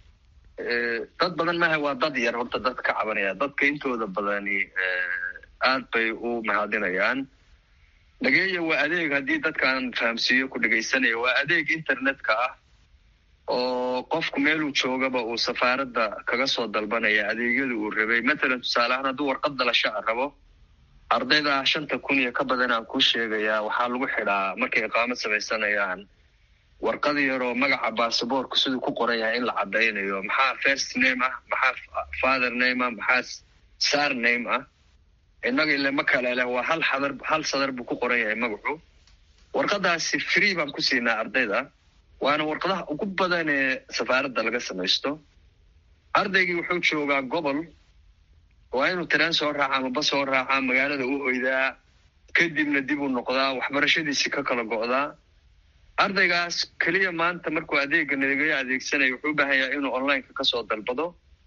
Q: dad badan maaha waa dad yar horta dad ka cabanaya dadka intooda badani aad bay u mahadinayaan dhageeya waa adeeg haddii dadkaan fahamsiiyo ku dhegaysanaya waa adeeg internetka ah oo qofku meeluu joogaba uu safaaradda kaga soo dalbanaya adeegyada uu rabay matalan tusaale ahaan hadduu warqad dalasho a rabo ardayda shanta kun iyo ka badan aan kuu sheegayaa waxaa lagu xidhaa markay iqaamad samaysanayaan warqad yaroo magaca basaboorku siduu ku qoran yahay in la caddaynayo maxaa first name ah maxaa father name ah maxaa sar name ah innaga ile ma kale leh waa hal xadar hal sadar buu ku qoran yahay magacu warqadaasi free baan ku siinaa ardayda waana warqadaha ugu badan ee safaaradda laga samaysto ardaygii wuxuu joogaa gobol waa inuu tareen soo raaca ama bas soo raaca magaalada u hoydaa kadibna dib u noqdaa waxbarashadiisii ka kala go'daa ardaygaas keliya maanta markuu adeega nagaga adeegsanaya wuxuu u baahanyaa inuu onlineka kasoo dalbado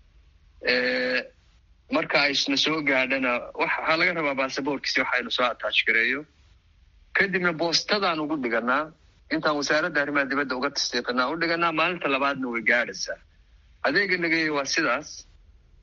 Q: marka aysna soo gaadhana waxaa laga rabaa basaboorkiisi waxaynu soo attach gareeyo kadibna boostadaan ugu dhiganaa intaan wasaaradda arrimaha dibadda uga tasdiiqinaa u dhiganaa maalinta labaadna way gaadhaysaa adeega nagaya waa sidaas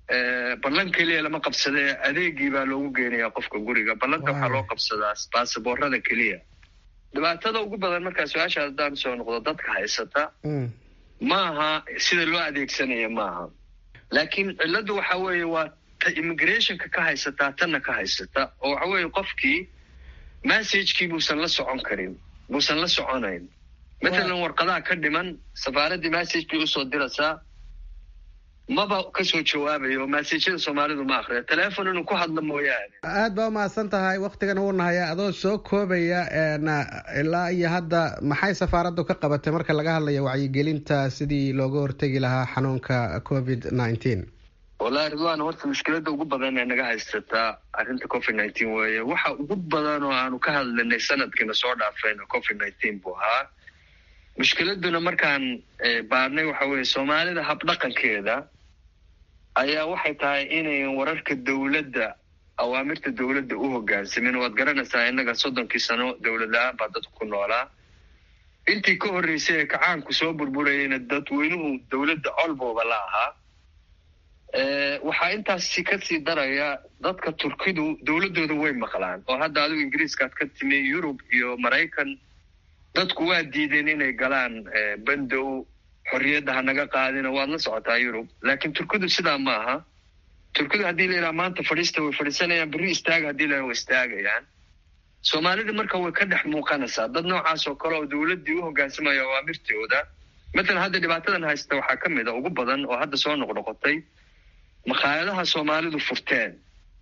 Q: ballan keliya lama qabsadee adeegii baa loogu geenayaa qofka guriga ballanta waxaa loo qabsadaa baasaboorada keliya dhibaatada ugu badan markaa su-aasha haddaan soo noqdo dadka haysata maaha sida loo adeegsanaya maaha laakiin cilladdu waxa weeye waa ta immigrationka ka haysataa tanna ka haysata oo waxa weeye qofkii messagekii buusan la socon karin buusan la soconayn matalan warqadaha ka dhiman safaaraddii message bay usoo diraysaa maba kasoo jawaabayo massajyada soomaalidu ma akriya telefon inuu ku hadlo mooyaane
P: aad baa umahadsan tahay waktigan uu nahaya adoo soo koobaya ilaa iyo hadda maxay safaaraddu ka qabatay marka laga hadlayo wacyigelinta sidii looga hortegi lahaa xanuunka covid nineteen
Q: wallahi ridwan horta mushkiladda ugu badan ee naga haysataa arrinta covid nineteen weeye waxa ugu badan oo aanu ka hadlinay sanadkiina soo dhaafayna covid nineteen buu ahaa mushkiladuna markaan baarnay waxa weeye soomaalida habdhaqankeeda ayaa waxay tahay inayn wararka dowladda awaamirta dowladda u hogaansamin waad garanaysaa innaga soddonkii sano dowlad la-aan baa dadku ku noolaa intii ka horreysay ee kacaanku soo burburayayna dadweynuhu dowladda colbooba la ahaa waxaa intaasi kasii daraya dadka turkidu dowladdooda way maqlaan oo hadda adigu ingiriiskaad ka timi yurub iyo maraykan dadku waa diideen inay galaan bandow xorriyadda ha naga qaadina waad la socotaa yurub laakiin turkidu sidaa ma aha turkidu haddii la yidhaha maanta fadhiista way fadhiisanayaan berri istaaga haddii la way istaagayaan soomaalida marka way ka dhex muuqanaysaa dad noocaas oo kale oo dowladdii u hogaansamaya awaamirtooda matalan hadda dhibaatadan haysta waxaa ka mid a ugu badan oo hadda soo noqnoqotay makhaayadaha soomaalidu furteen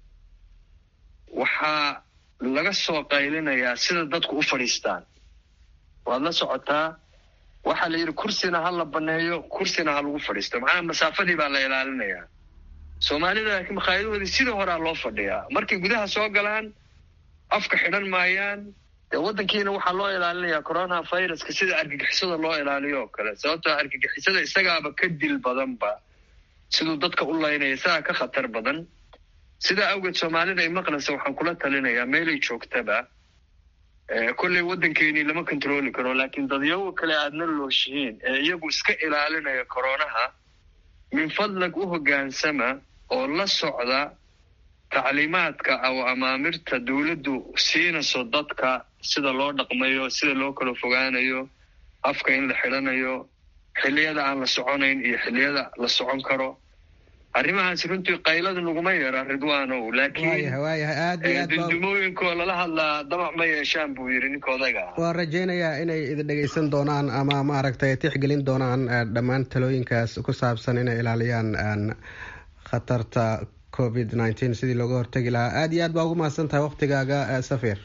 Q: waxaa laga soo qaylinayaa sida dadku u fadhiistaan waad la socotaa waxaa la yidhi kursina ha la baneeyo kursina ha lagu fadhiisto macnaha masaafadii baa la ilaalinayaa soomaalida laakiin makhaayadahoodii sidii horaa loo fadhiyaa markay gudaha soo galaan afka xidhan maayaan dee waddankiina waxaa loo ilaalinayaa corona viruska sida argagixisada loo ilaaliyo oo kale sababtoo argagixisada isagaaba ka dil badanba siduu dadka u laynaya isagaa ka khatar badan sidaa awgeed soomaalida ay maqlaysa waxaan kula talinayaa meelay joogtaba kolley waddankeenii lama controli karo laakiin dadyago kale aadna looshihiin ee iyagu iska ilaalinaya koronaha min fadlag u hoggaansama oo la socda tacliimaadka oo amaamirta dowladdu siinayso dadka sida loo dhaqmayo sida loo kala fogaanayo afka in la xidhanayo xilliyada aan la soconayn iyo xilliyada la socon karo arrimahaas runtii qaylada naguma yeera ridwaanow laakiin dundumooyinkoo lala hadlaa damac ma yeeshaan buu yidhi ninka odaga ah
P: waan rajaynayaa inay idin dhegaysan doonaan ama maaragtay tixgelin doonaan dhammaan talooyinkaas ku saabsan inay ilaaliyaan khatarta covid nineteen sidii looga hortegi lahaa aada iyo aad baa ugu mahadsan tahay waktigaaga safir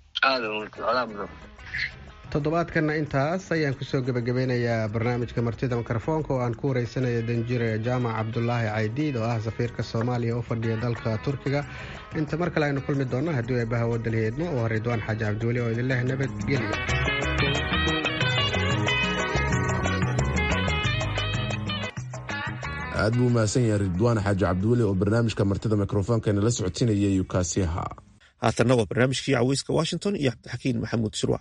P: toddobaadkana intaas ayaan kusoo gebagabeynayaa barnaamijka martida mikrofoonka oo aan ku wareysanaya danjire jaamac cabdulaahi caydiid oo ah safiirka soomaaliya u fadhiya dalka turkiga inta mar kale aynu kulmi doonno haddii ay bahawodalheedmo oo ridwaan xaaji cabdiweli oo idin leh nabadgelya
A: aad buu umahadsan yahay ridwaan xaaji cabdiweli oo barnaamijka martida mikrofoonka la socotinayay yukaasiha
B: haatanna waa barnaamijkii caweyska washington iyo cabdixakiin maxamuud shirwac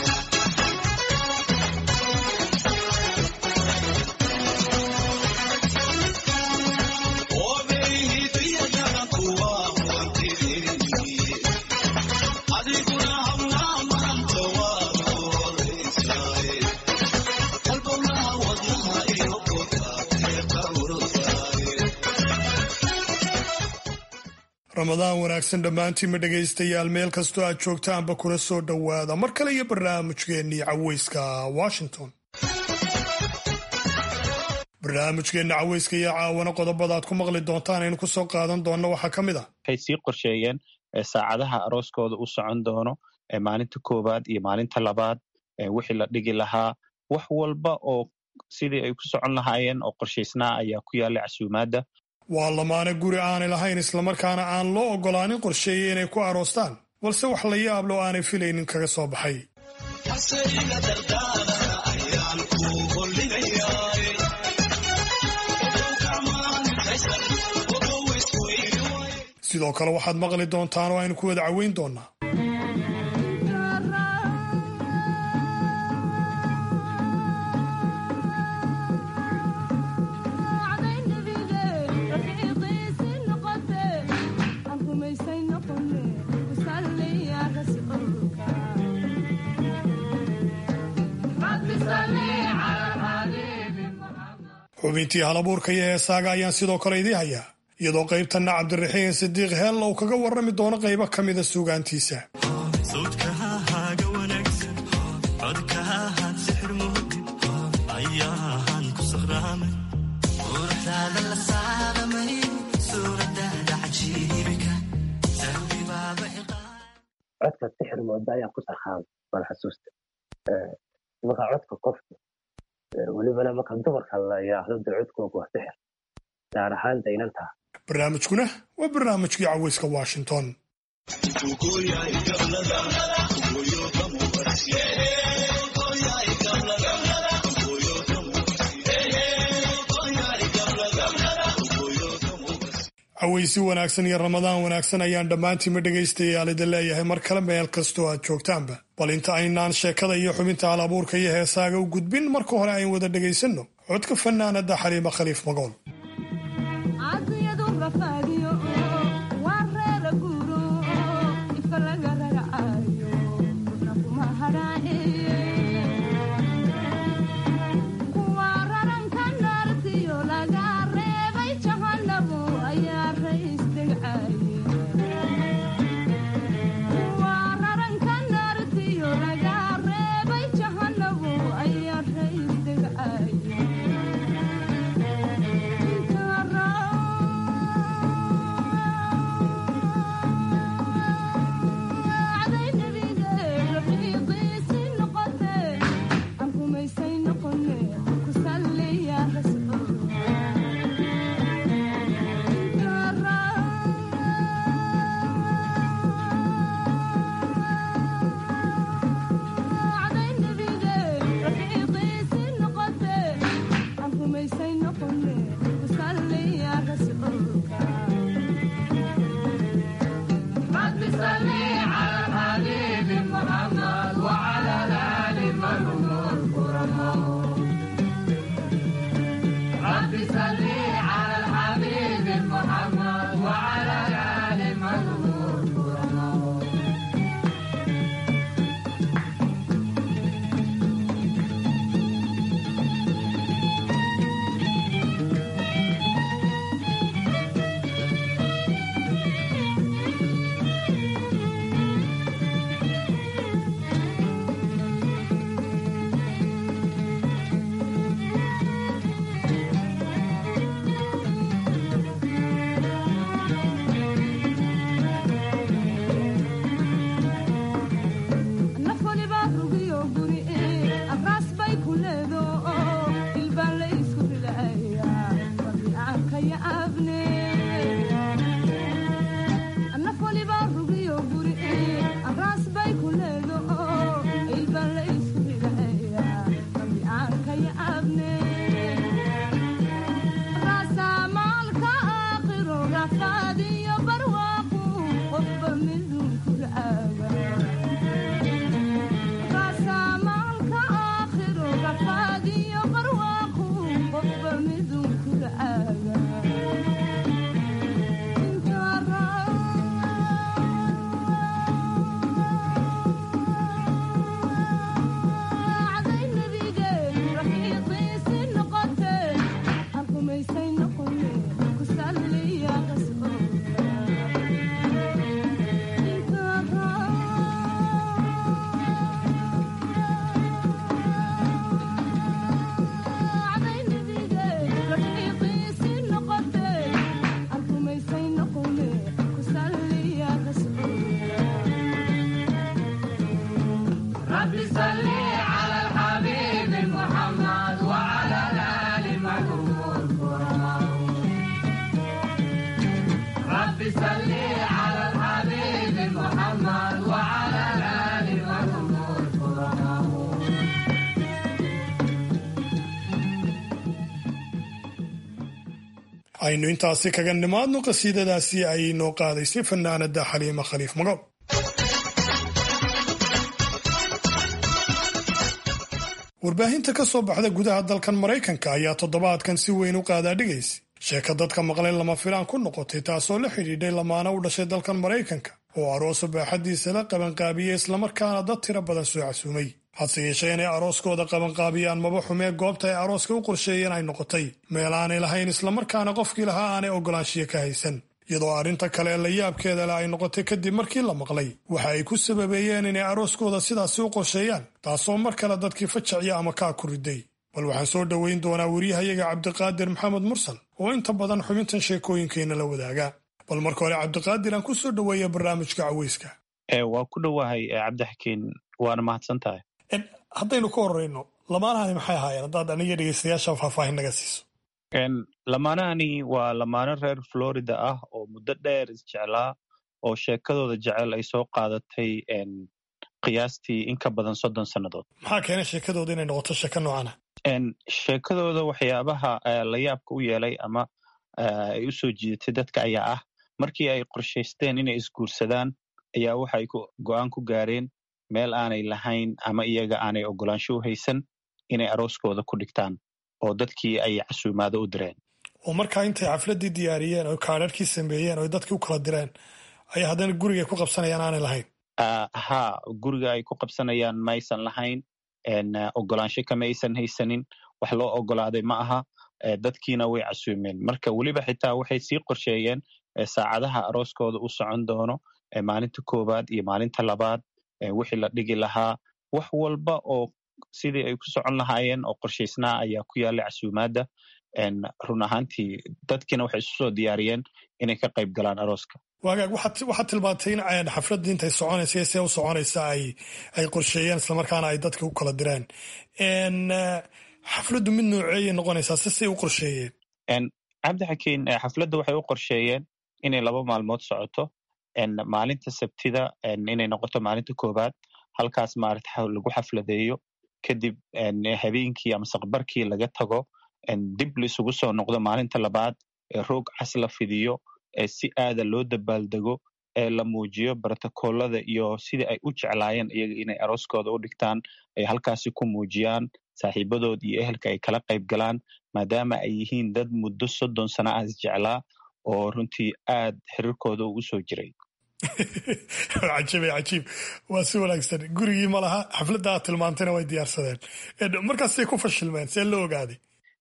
R: ramadaan wanaagsan dhammaantiinma dhegaystayaal meel kastoo aad joogtaanba kuna soo dhowaada mar kale iyo barnaamijkeennii caweyska washington barnaamijkeenna caweyska iyo caawana qodobada aad ku maqli doontaan aynu kusoo qaadan doonno waxaa ka mid ah
S: waxay sii qorsheeyeen saacadaha arooskooda u socon doono maalinta koowaad iyo maalinta labaad wixii la dhigi lahaa wax walba oo sidii ay ku socon lahaayeen oo qorshaysnaa ayaa ku yaallay casuumaadda
R: waa lamaane guri aanay lahayn islamarkaana aan loo oggolaanin qorsheeye inay ku aroostaan balse wax la yaab loo aanay filaynin kaga soo baxay sidoo kale waxaad maqli doontaan oo aynu ku wada caweyn doonaa xubintii halabuurka iyo heesaaga ayaan sidoo kale idii hayaa iyadoo qaybtanna cabdiraxiin sidiiq heel uu kaga warrami doono qaybo ka mida suugaantiisa
T: codka sixir mooda ayaa ku sarxaamay bal xasuusta marka codka qofka welibana marka dumarka la yidhaahdo de codkooga waa sixir gaar ahaan daynantaa
R: barnaamijkuna waa barnaamijkii caweyska washington caweysi wanaagsan iyo ramadaan wanaagsan ayaan dhammaantiinma dhegaystayaal idin leeyahay mar kale meel kastoo aad joogtaanba bal inta aynaan sheekada iyo xubinta hal abuurka iyo heesaaga u gudbin marka hore ayn wada dhegaysanno codka fanaanada xaliima khaliif magool aynu intaasi kaga nimaadno qasiidadaasi ay noo qaadaysay fanaanada xaliima khaliif magool warbaahinta ka soo baxda gudaha dalkan maraykanka ayaa toddobaadkan si weyn u qaadaadhigaysa sheeka dadka maqlay lama filaan ku noqotay taasoo la xidhiidhay lamaana u dhashay dalkan maraykanka oo aroosa baaxaddiisa la qabanqaabiyey islamarkaana dad tiro badan soo casuumay hase yeeshee inay arooskooda qabanqaabiyaan maba xumee goobta ay arooska u qorsheeyeen ay noqotay meel aanay lahayn islamarkaana qofkii lahaa aanay ogolaanshiyo ka haysan iyadoo arrinta kale la yaabkeeda leh ay noqotay kadib markii la maqlay waxa ay ku sababeeyeen inay arooskooda sidaasi u qorsheeyaan taasoo mar kale dadkii fajacya ama kaa ku riday bal waxaan soo dhoweyn doonaa weriyahayaga cabdiqaadir maxamed mursal oo inta badan xubintan sheekooyinkeenna la wadaaga bal marka hore cabdiqaadir aan ku soo dhoweeya barnaamijka caweyska
S: waa ku dhowahay cabdixakiin waana mahadsan tahay
R: haddaynu ka horeyno lamaanahani maxay ahaayeen haddaad aniga dhegeystayaasha faahfaahin naga siiso
S: lamaanahani waa lamaano reer florida ah oo muddo dheer isjeclaa oo sheekadooda jecel ay soo qaadatay qiyaastii in ka badan soddon sannadood
R: maxaa keenay sheekadooda inay noqoto sheeko noocana
S: sheekadooda waxyaabaha la yaabka u yeelay ama ay u soo jiidatay dadka ayaa ah markii ay qorshaysteen inay isguursadaan ayaa waxay go-aan ku gaareen meel aanay lahayn ama iyaga aanay ogolaansho u haysan inay arooskooda ku dhigtaan oo dadkii ay casuumaado u direen
R: oo markaa intay xafladdii diyaariyeen oo kaadharhkii sameeyeen oo dadkii u kala direen ayaa haddana gurigay ku qabsanayaan aanay lahayn
S: ha guriga ay ku qabsanayaan maysan lahayn ogolaansho kama aysan haysanin wax loo ogolaaday ma aha dadkiina way casuumeen marka weliba xitaa waxay sii qorsheeyeen saacadaha arooskooda u socon doono maalinta koowaad iyo maalinta labaad wixii la dhigi lahaa wax walba oo sidii ay ku socon lahaayeen oo qorshaysnaa ayaa ku yaallay casuumaadda run ahaantii dadkiina waxay isu soo diyaariyeen inay ka qayb galaan arooska
R: waagaag waxaad tilmaantay in xafladdii intay soconaysa see u soconaysa ay ay qorsheeyeen islamarkaana ay dadka u kala direen xafladdu mid nooceeyay noqonaysaa si say u qorsheeyeen
S: cabdixakiin xafladda waxay u qorsheeyeen inay laba maalmood socoto maalinta sabtida inay noqoto maalinta koowaad halkaas maarata lagu xafladeeyo kadib habeenkii ama saqbarkii laga tago dib laisugu soo noqdo maalinta labaad roog cas la fidiyo si aada loo dabaaldego ee la muujiyo brotokoolada iyo sidii ay u jeclaayeen iyaga inay arooskooda u dhigtaan ay halkaasi ku muujiyaan saaxiibadood iyo ehelka ay kala qayb galaan maadaama ay yihiin dad muddo soddon sana ah isjeclaa oo runtii aad xiriirkooda uu usoo jiray
R: cajiib cajiib waa si wanaagsan gurigii ma laha xafladda aad tilmaantayna way diyaarsadeen markaasay ku fashilmeen see loo ogaaday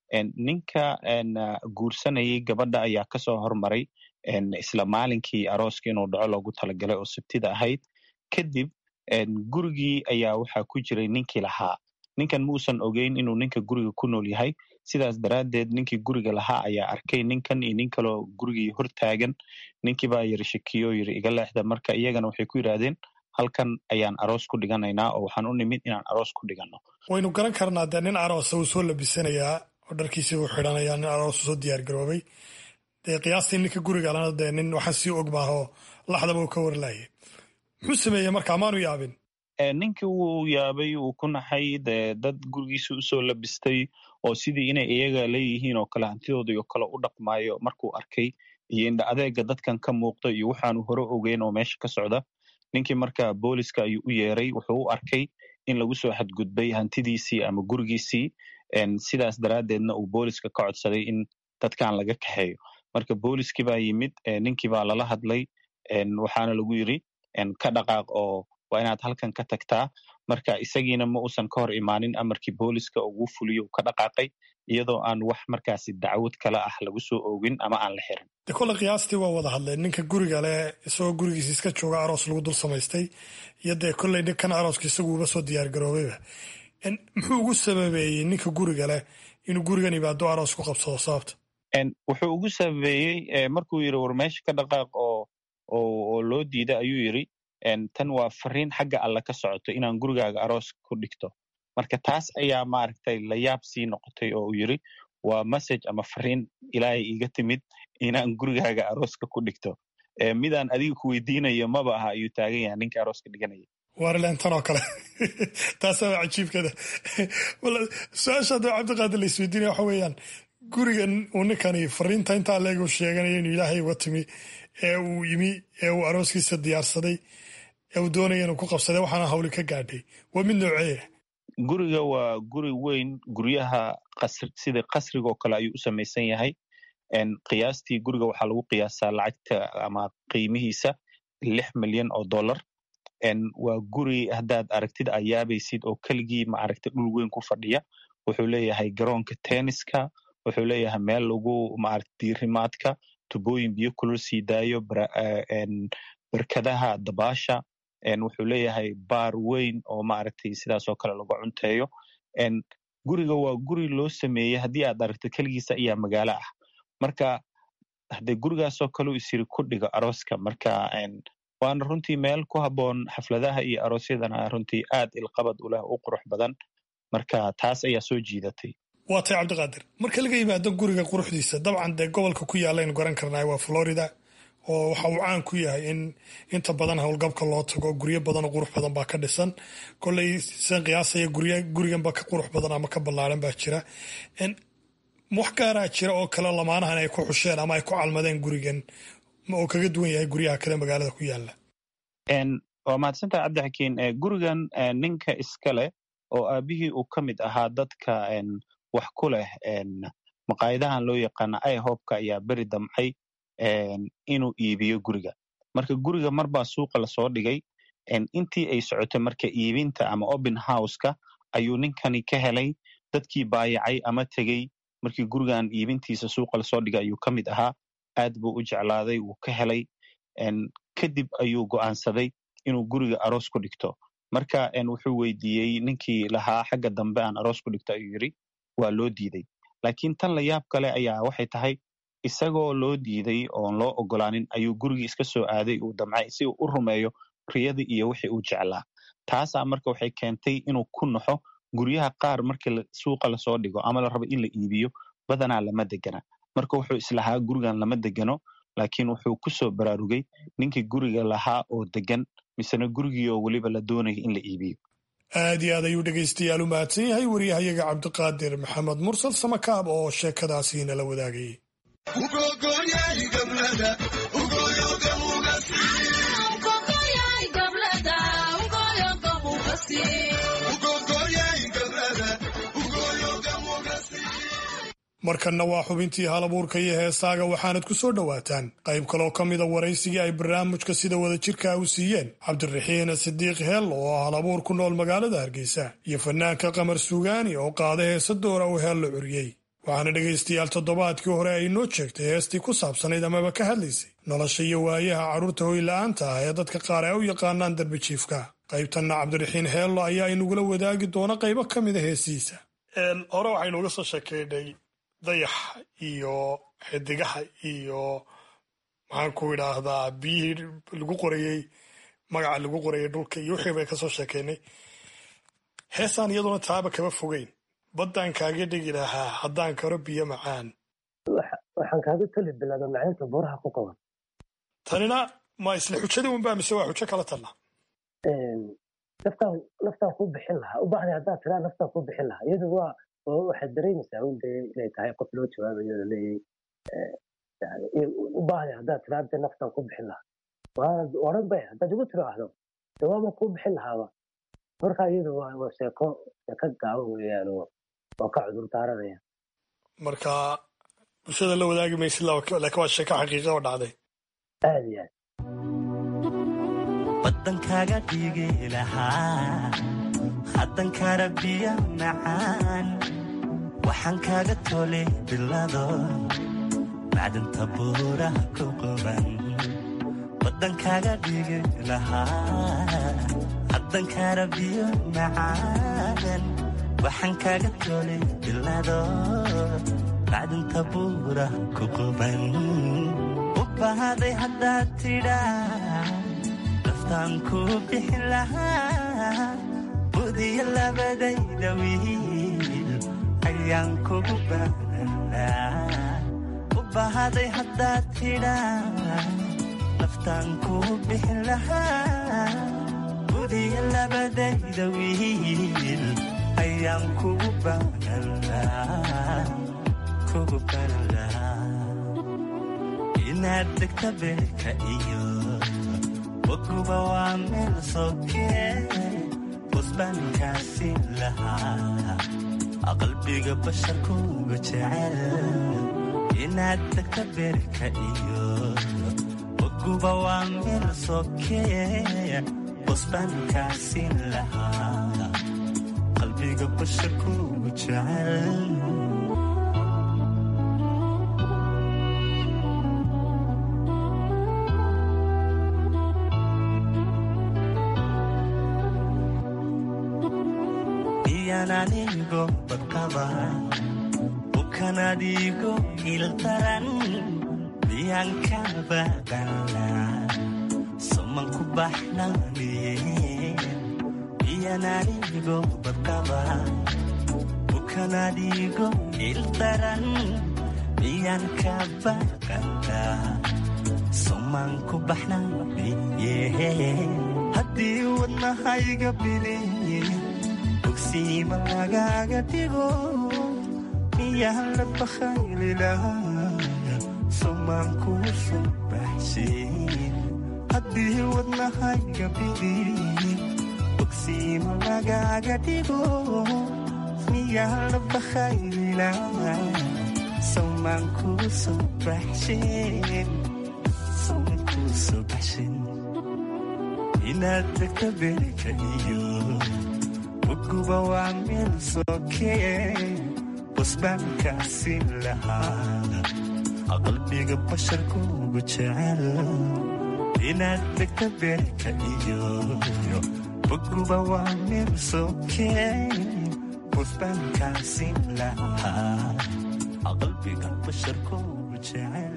S: ninka guursanayay gabadha ayaa kasoo hormaray isla maalinkii arooska inuu dhaco loogu talagalay oo sabtida ahayd kadib gurigii ayaa waxaa ku jiray ninkii lahaa ninkan muusan ogeyn inuu ninka guriga ku nool yahay sidaas daraaddeed ninkii guriga lahaa ayaa arkay ninkan iyo nin kaloo gurigii hortaagan ninkii baa yiri shakiyo yiri iga leexda marka iyagana waxay ku yidhaahdeen halkan ayaan aroos ku dhiganaynaa oo waxaan u nimid inaan aroos ku dhiganno
R: waynu garan karnaa dee nin aroosa uu soo labisanayaa oo dharkiisii uu xidhanayaa nin aroos soo diyaar garoobay dee qiyaastii ninka guriga lana dee nin waxaan sii og maaho laxdaba uu ka warlaayay muxuu sameeyey marka amaanu yaabin
S: ninkii wuu yaabay uu ku naxay dee dad gurigiisa usoo labistay oo sidii inay iyaga leeyihiin oo kale hantidooda iyo kale u dhaqmaayo markuu arkay iyo indha adeega dadkan ka muuqda iyo waxaanu hore ogeyn oo meesha ka socda ninkii marka booliska ayuu u yeeray wuxuu u arkay in lagu soo xadgudbay hantidiisii ama gurigiisii sidaas daraaddeedna uu booliska ka codsaday in dadkan laga kaxeeyo marka booliskii baa yimid ninkii baa lala hadlay waxaana lagu yiri ka dhaqaaq oo waa inaad halkan ka tagtaa marka isagiina ma uusan ka hor imaanin amarkii booliska ugu fuliyo uu ka dhaqaaqay iyadoo aan wax markaasi dacwad kale ah lagu soo oogin ama aan la xirin
R: de kolle qiyaastii waa wada hadleen ninka guriga leh isagoo gurigiisa iska jooga aroos lagu dul samaystay iyo dee kolley ninkan arooska isagu uba soo diyaar garoobayba muxuu ugu sababeeyey ninka guriga leh inuu gurigan ibaado aroos ku qabsado sababta
S: wuxuu ugu sababeeyey markuu yiri war meesha ka dhaqaaq oo oo loo diida ayuu yiri tan waa fariin xagga alle ka socoto inaan gurigaaga aroos ku dhigto marka taas ayaa maaragtay la yaab sii noqotay oo uu yiri waa message ama fariin ilaahay iiga timid inaan gurigaaga arooska ku dhigto midaan adiga ku weydiinayo maba aha ayuu taagan yahay ninka arooska dhiganaya
R: waarlentan oo kale taasaa cajiibkeeda su-aasha hadda cabdiqaadir la isweydiinaya waxa weeyaan gurigan uu ninkani fariinta intaa leeg uu sheeganayo inuu ilaahay uga timi ee uu yimi ee uu arooskiisa diyaarsaday ee uu doonaya inuu ku qabsaday waxaana hawli ka gaadhay waa mid nooceeya
S: guriga waa guri weyn guryaha sida qasrigaoo kale ayuu u samaysan yahay qiyaastii guriga waxaa lagu qiyaasaa lacagta ama qiimihiisa lix milyan oo dollar waa guri haddaad aragtid ayaabaysid oo keligii maaragtay dhul weyn ku fadhiya wuxuu leeyahay garoonka tenniska wuxuu leeyahay meel lagu maaragta diirimaadka tubooyin biyo kulul sii daayo barkadaha dabaasha wuxuu leeyahay baar weyn oo maaragtay sidaasoo kale lagu cunteeyo guriga waa guri loo sameeyey haddii aad aragto keligiisa ayaa magaalo ah marka hadee gurigaasoo kaleu isiri ku dhigo arooska marka waana runtii meel ku habboon xafladaha iyo aroosyadana runtii aad ilqabad u leh u qurux badan marka taas ayaa soo jiidatay
R: waa tay cabdiqaadir marka laga yimaado guriga quruxdiisa dabcan dee gobolka ku yaalaynu garan karnaa waa florida oo waxa uu caan ku yahay in inta badan howlgabka loo tago guryo badan oo qurux badan baa ka dhisan koley san qiyaasaya guriganba ka qurux badan ama ka ballaaran baa jira wax gaaraa jira oo kale lamaanahan ay ku xusheen ama ay ku calmadeen gurigan oo kaga duwan yahay guryaha kale magaalada ku yaala
S: waa mahadsantaha cabdixakiin gurigan ninka iskale oo aabihii uu ka mid ahaa dadka wax ku leh maqaayadahan loo yaqaana ihobka ayaa beri damcay inuu iibiyo guriga marka guriga marbaa suuqa lasoo dhigay intii ay socotay marka iibinta ama open houseka ayuu ninkani ka helay dadkii baayacay ama tegey markii gurigan iibintiisa suuqa lasoo dhigay ayuu ka mid ahaa aad buu u jeclaaday wuu ka helay kadib ayuu go'aansaday inuu guriga aroos ku dhigto marka wuxuu weydiiyey ninkii lahaa xagga dambe aan aroos ku dhigto ayuu yidri waa loo diiday laakiin tan la yaab kale ayaa waxay tahay isagoo loo diiday oon loo ogolaanin ayuu gurigii iska soo aaday uu damcay si uu u rumeeyo riyadii iyo wixii uu jeclaa taasaa marka waxay keentay inuu ku naxo guryaha qaar markii suuqa lasoo dhigo ama la rabo in la iibiyo badanaa lama degana marka wuxuu islahaa gurigan lama degano laakiin wuxuu ku soo baraarugay ninkii guriga lahaa oo degan misena gurigii oo weliba la doonaya in la iibiyo
R: aad iyo aad ayuu dhegaystayaal u mahadsan yahay wariyahayaga cabdiqaadir maxamed mursal samakaab oo sheekadaasi nala wadaagayay markanna waa xubintii halabuurka iyo heesaaga waxaanad ku soo dhowaataan qayb kaloo ka mida waraysigii ay barnaamijka sida wadajirka u siiyeen cabdiraxiin sidiiq heel oo ah halabuur ku nool magaalada hargeysa iyo fanaanka qamar suugaani oo qaada heesa doora uu heel la curiyey waxaana dhegaystayaal toddobaadkii hore ay noo jeegtay heestii ku saabsanayd amaba ka hadlaysay nolosha iyo waayaha carruurta hoyla'aanta ah ee dadka qaar ay u yaqaanaan darbijiifka qaybtanna cabdiraxiin heello ayaa inugula wadaagi doona qaybo ka mida heesihiisa hore waxaynuuga soo sheekeynay dayaxa iyo xidigaha iyo maxaan ku idhaahdaa biyihii lagu qorayey magaca lagu qorayay dhulka iyo wixii bay kasoo sheekeynay heesaan iyaduna taaba kama fogeyn baddaan kaaga dhigi lahaa haddaan karo biyo macaan
T: waxaan kaaga tali bilaaba macaynta buuraha ku qaban
R: tanina ma isla xujadii unbaa mise waa xujo kala talla
T: naftaan naftaan ku bixin lahaa u baahday haddaad tiraa naftaan ku bixin lahaa iyadu waa waxaad dareemaysaa un dee inay tahay qof loo jawaabayo la leeyahay u baahday haddaad tiraa dee naftaan ku bixin lahaa waanad odhan bay haddaad igu tiraahdo jawaabaan kuu bixin lahaaba marka iyadu waa waa sheeko sheeko gaaban weeyaan oo waa ka cudur daaranaya
R: marka bulshada la wadaagi maysid laakiin waa sheeko xaqiiqa oo dhacday
T: aad iyo aad
U: badankaaga dhigi lahaa haddankara biyo macaan waxaan kaaga tolay bilado macdanta buuraha ku quban badankaaga dhigi lahaa haddankara biyo macaan waxaan kaaga tolay bilado macdanta buuraha ku quban u bahaday haddaad tidhaa naftaan ku bixin lahaa budiyo labadayda wiil ayaan kugu baanaa u bahaday haddaad tidhaa naftaan ku bixin lahaa budiyo labadayda wiil ayaan kugu baanaa kugu baanaa inaad degta beerka iyo waguba waa meel sokee busbaankaasi lahaa qalbiga basharkuga jecel inaad degta beerka iyo waguba waa meel sokee busbaankaasiin lahaa qalbiga basharkuugu jecel miyaan anigo badqaba bukan adigo ildaran miyaan ka badala soman ku baxnaniye miyaan anigo badqaba bukan adigo ildaran miyaan ka badala soman ku baxnaniye haddii wadnahayga biliye bogsiima lagaaga dhigo miyaan la bakhaylilaya somaan kuu soo baxshin haddii wadnahayga biliye bogsiima lagaaga dhigo miyaan la bakhaylilaya somaan kuu soo baxshin somaan kuu soo baxshin inaad degta beerka iyo uguba waa meel sokee busbaankaasiin lahaa qalbiga basharkuugu jecel inaad degta beerka iyo uguba waa meel sokee busbaankaasiin lahaa qalbiga basharkuugu jecel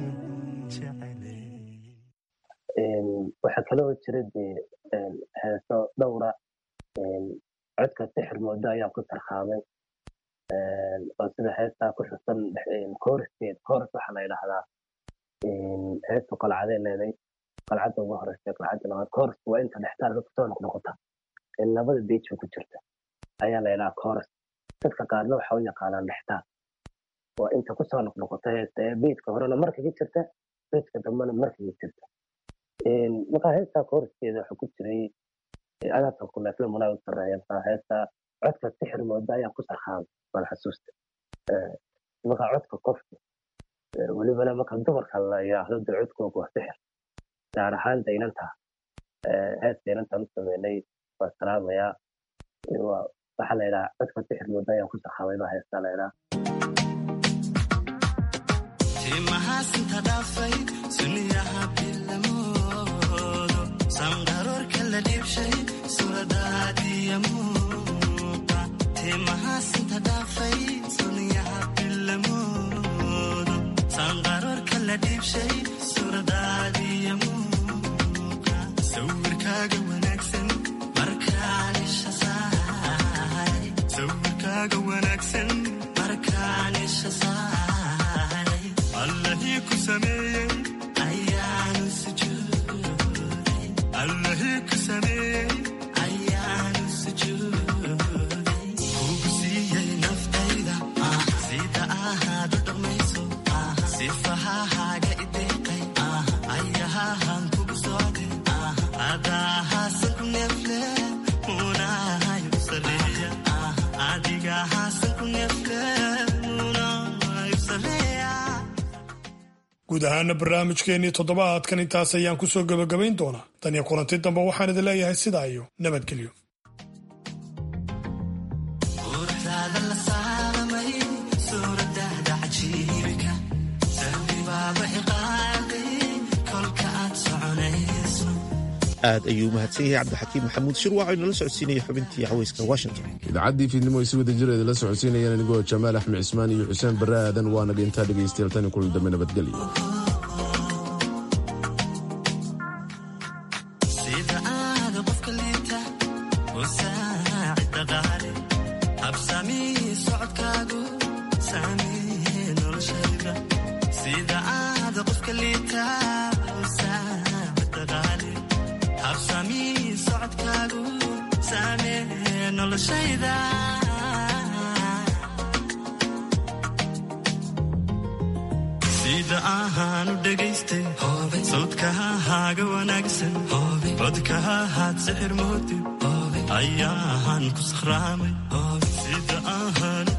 T: waxaa kaloo jira dee heeso dhowra codka sixir moodo ayaan ku tarkhaamay oo sida heestaa ku xusan kooraskeed kooras waxaa la yidhaahdaa heestu qalcadee leeday qalcadda ugu horeysa qalcadda labaad kooras waa inta dhextaal kusoo noqnoqota labada beejba ku jirta ayaa la yidhahaa kooras dadka qaarna waxa u yaqaanaan dhextaal waa inta kusoo noqnoqota heesta ee beedka horena markaga jirta beedka dambena markaga jirta markaa heestaa kooraskeeda waxa ku jiray adaabka kuleefle mulaa u sareeya heesta codka sixir mooda ayaan ku sarkhaamay baan xasuusta markaa codka qofka welibana marka dumarka la yidhaahdo dee codkooga waa sixir gaar ahaan daynanta heesta daynantaan u sameynay waa salaamayaa waxaa la yidhaha codka sixir mooda ayaan ku sarkhaamay baa heestaa la yidhaha
U: timahaasinta dhaafay suniyaha bilamoodo sanqaroorka la dhiibshay suuradaadiya muuqa timahaasinta dhaafay suniyaha bilamoodo sanqaroorka la dhiibshay suuradaadiya muuqa sawirkaaga wanaagsan markaan isha saaray sawirkaaga wanaagsan markaan isha saaray allahii ku sameeyey ayaanu sujuuday allahii ku sameeyey ayaanu sujuuday kugu siiyey naftayda sida ahaad u dhammayso sifahahaaga ideeqay ayahahan kugu socday adahaasan ku neefle munahay u sareeya adigahaasan ku neefle munahay u sareeya
R: guud ahaana barnaamijkeennii toddobaadkan intaas ayaan ku soo gebagabayn doonaa tan iyo kulanti dambe waxaan idin leeyahay sidaa iyo nabadgelyo
U: quruxdaada la saalamay suuradaada cajiibka sahwibaaba iqaaday kolka aad soconayso
B: aad ayuu mahadsan yahay cabdixakiim maxamuud shirwac oo inala socodsiinaya xubintii haweyska washington
A: idaacaddii fiidnimo ay si wada jireeda la socodsiinayaan anigoo jamaal axmed cismaan iyo xuseen barre aadan waa naga intaa dhegaystayaal tan iyo kulan dambe nabadgelyo
U: sida aada qofka liita u saacid dhaqaale habsamii socodkaagu saamee noloshayda sida aada qofka liita u saacid dhaqaale habsamii socodkaagu saamee noloshayda sida ahaanu dhegaystay sawdkahahaaga wanaagsan codkahahaad sixir moodib ayaahan ku sakhraamay sida ahaan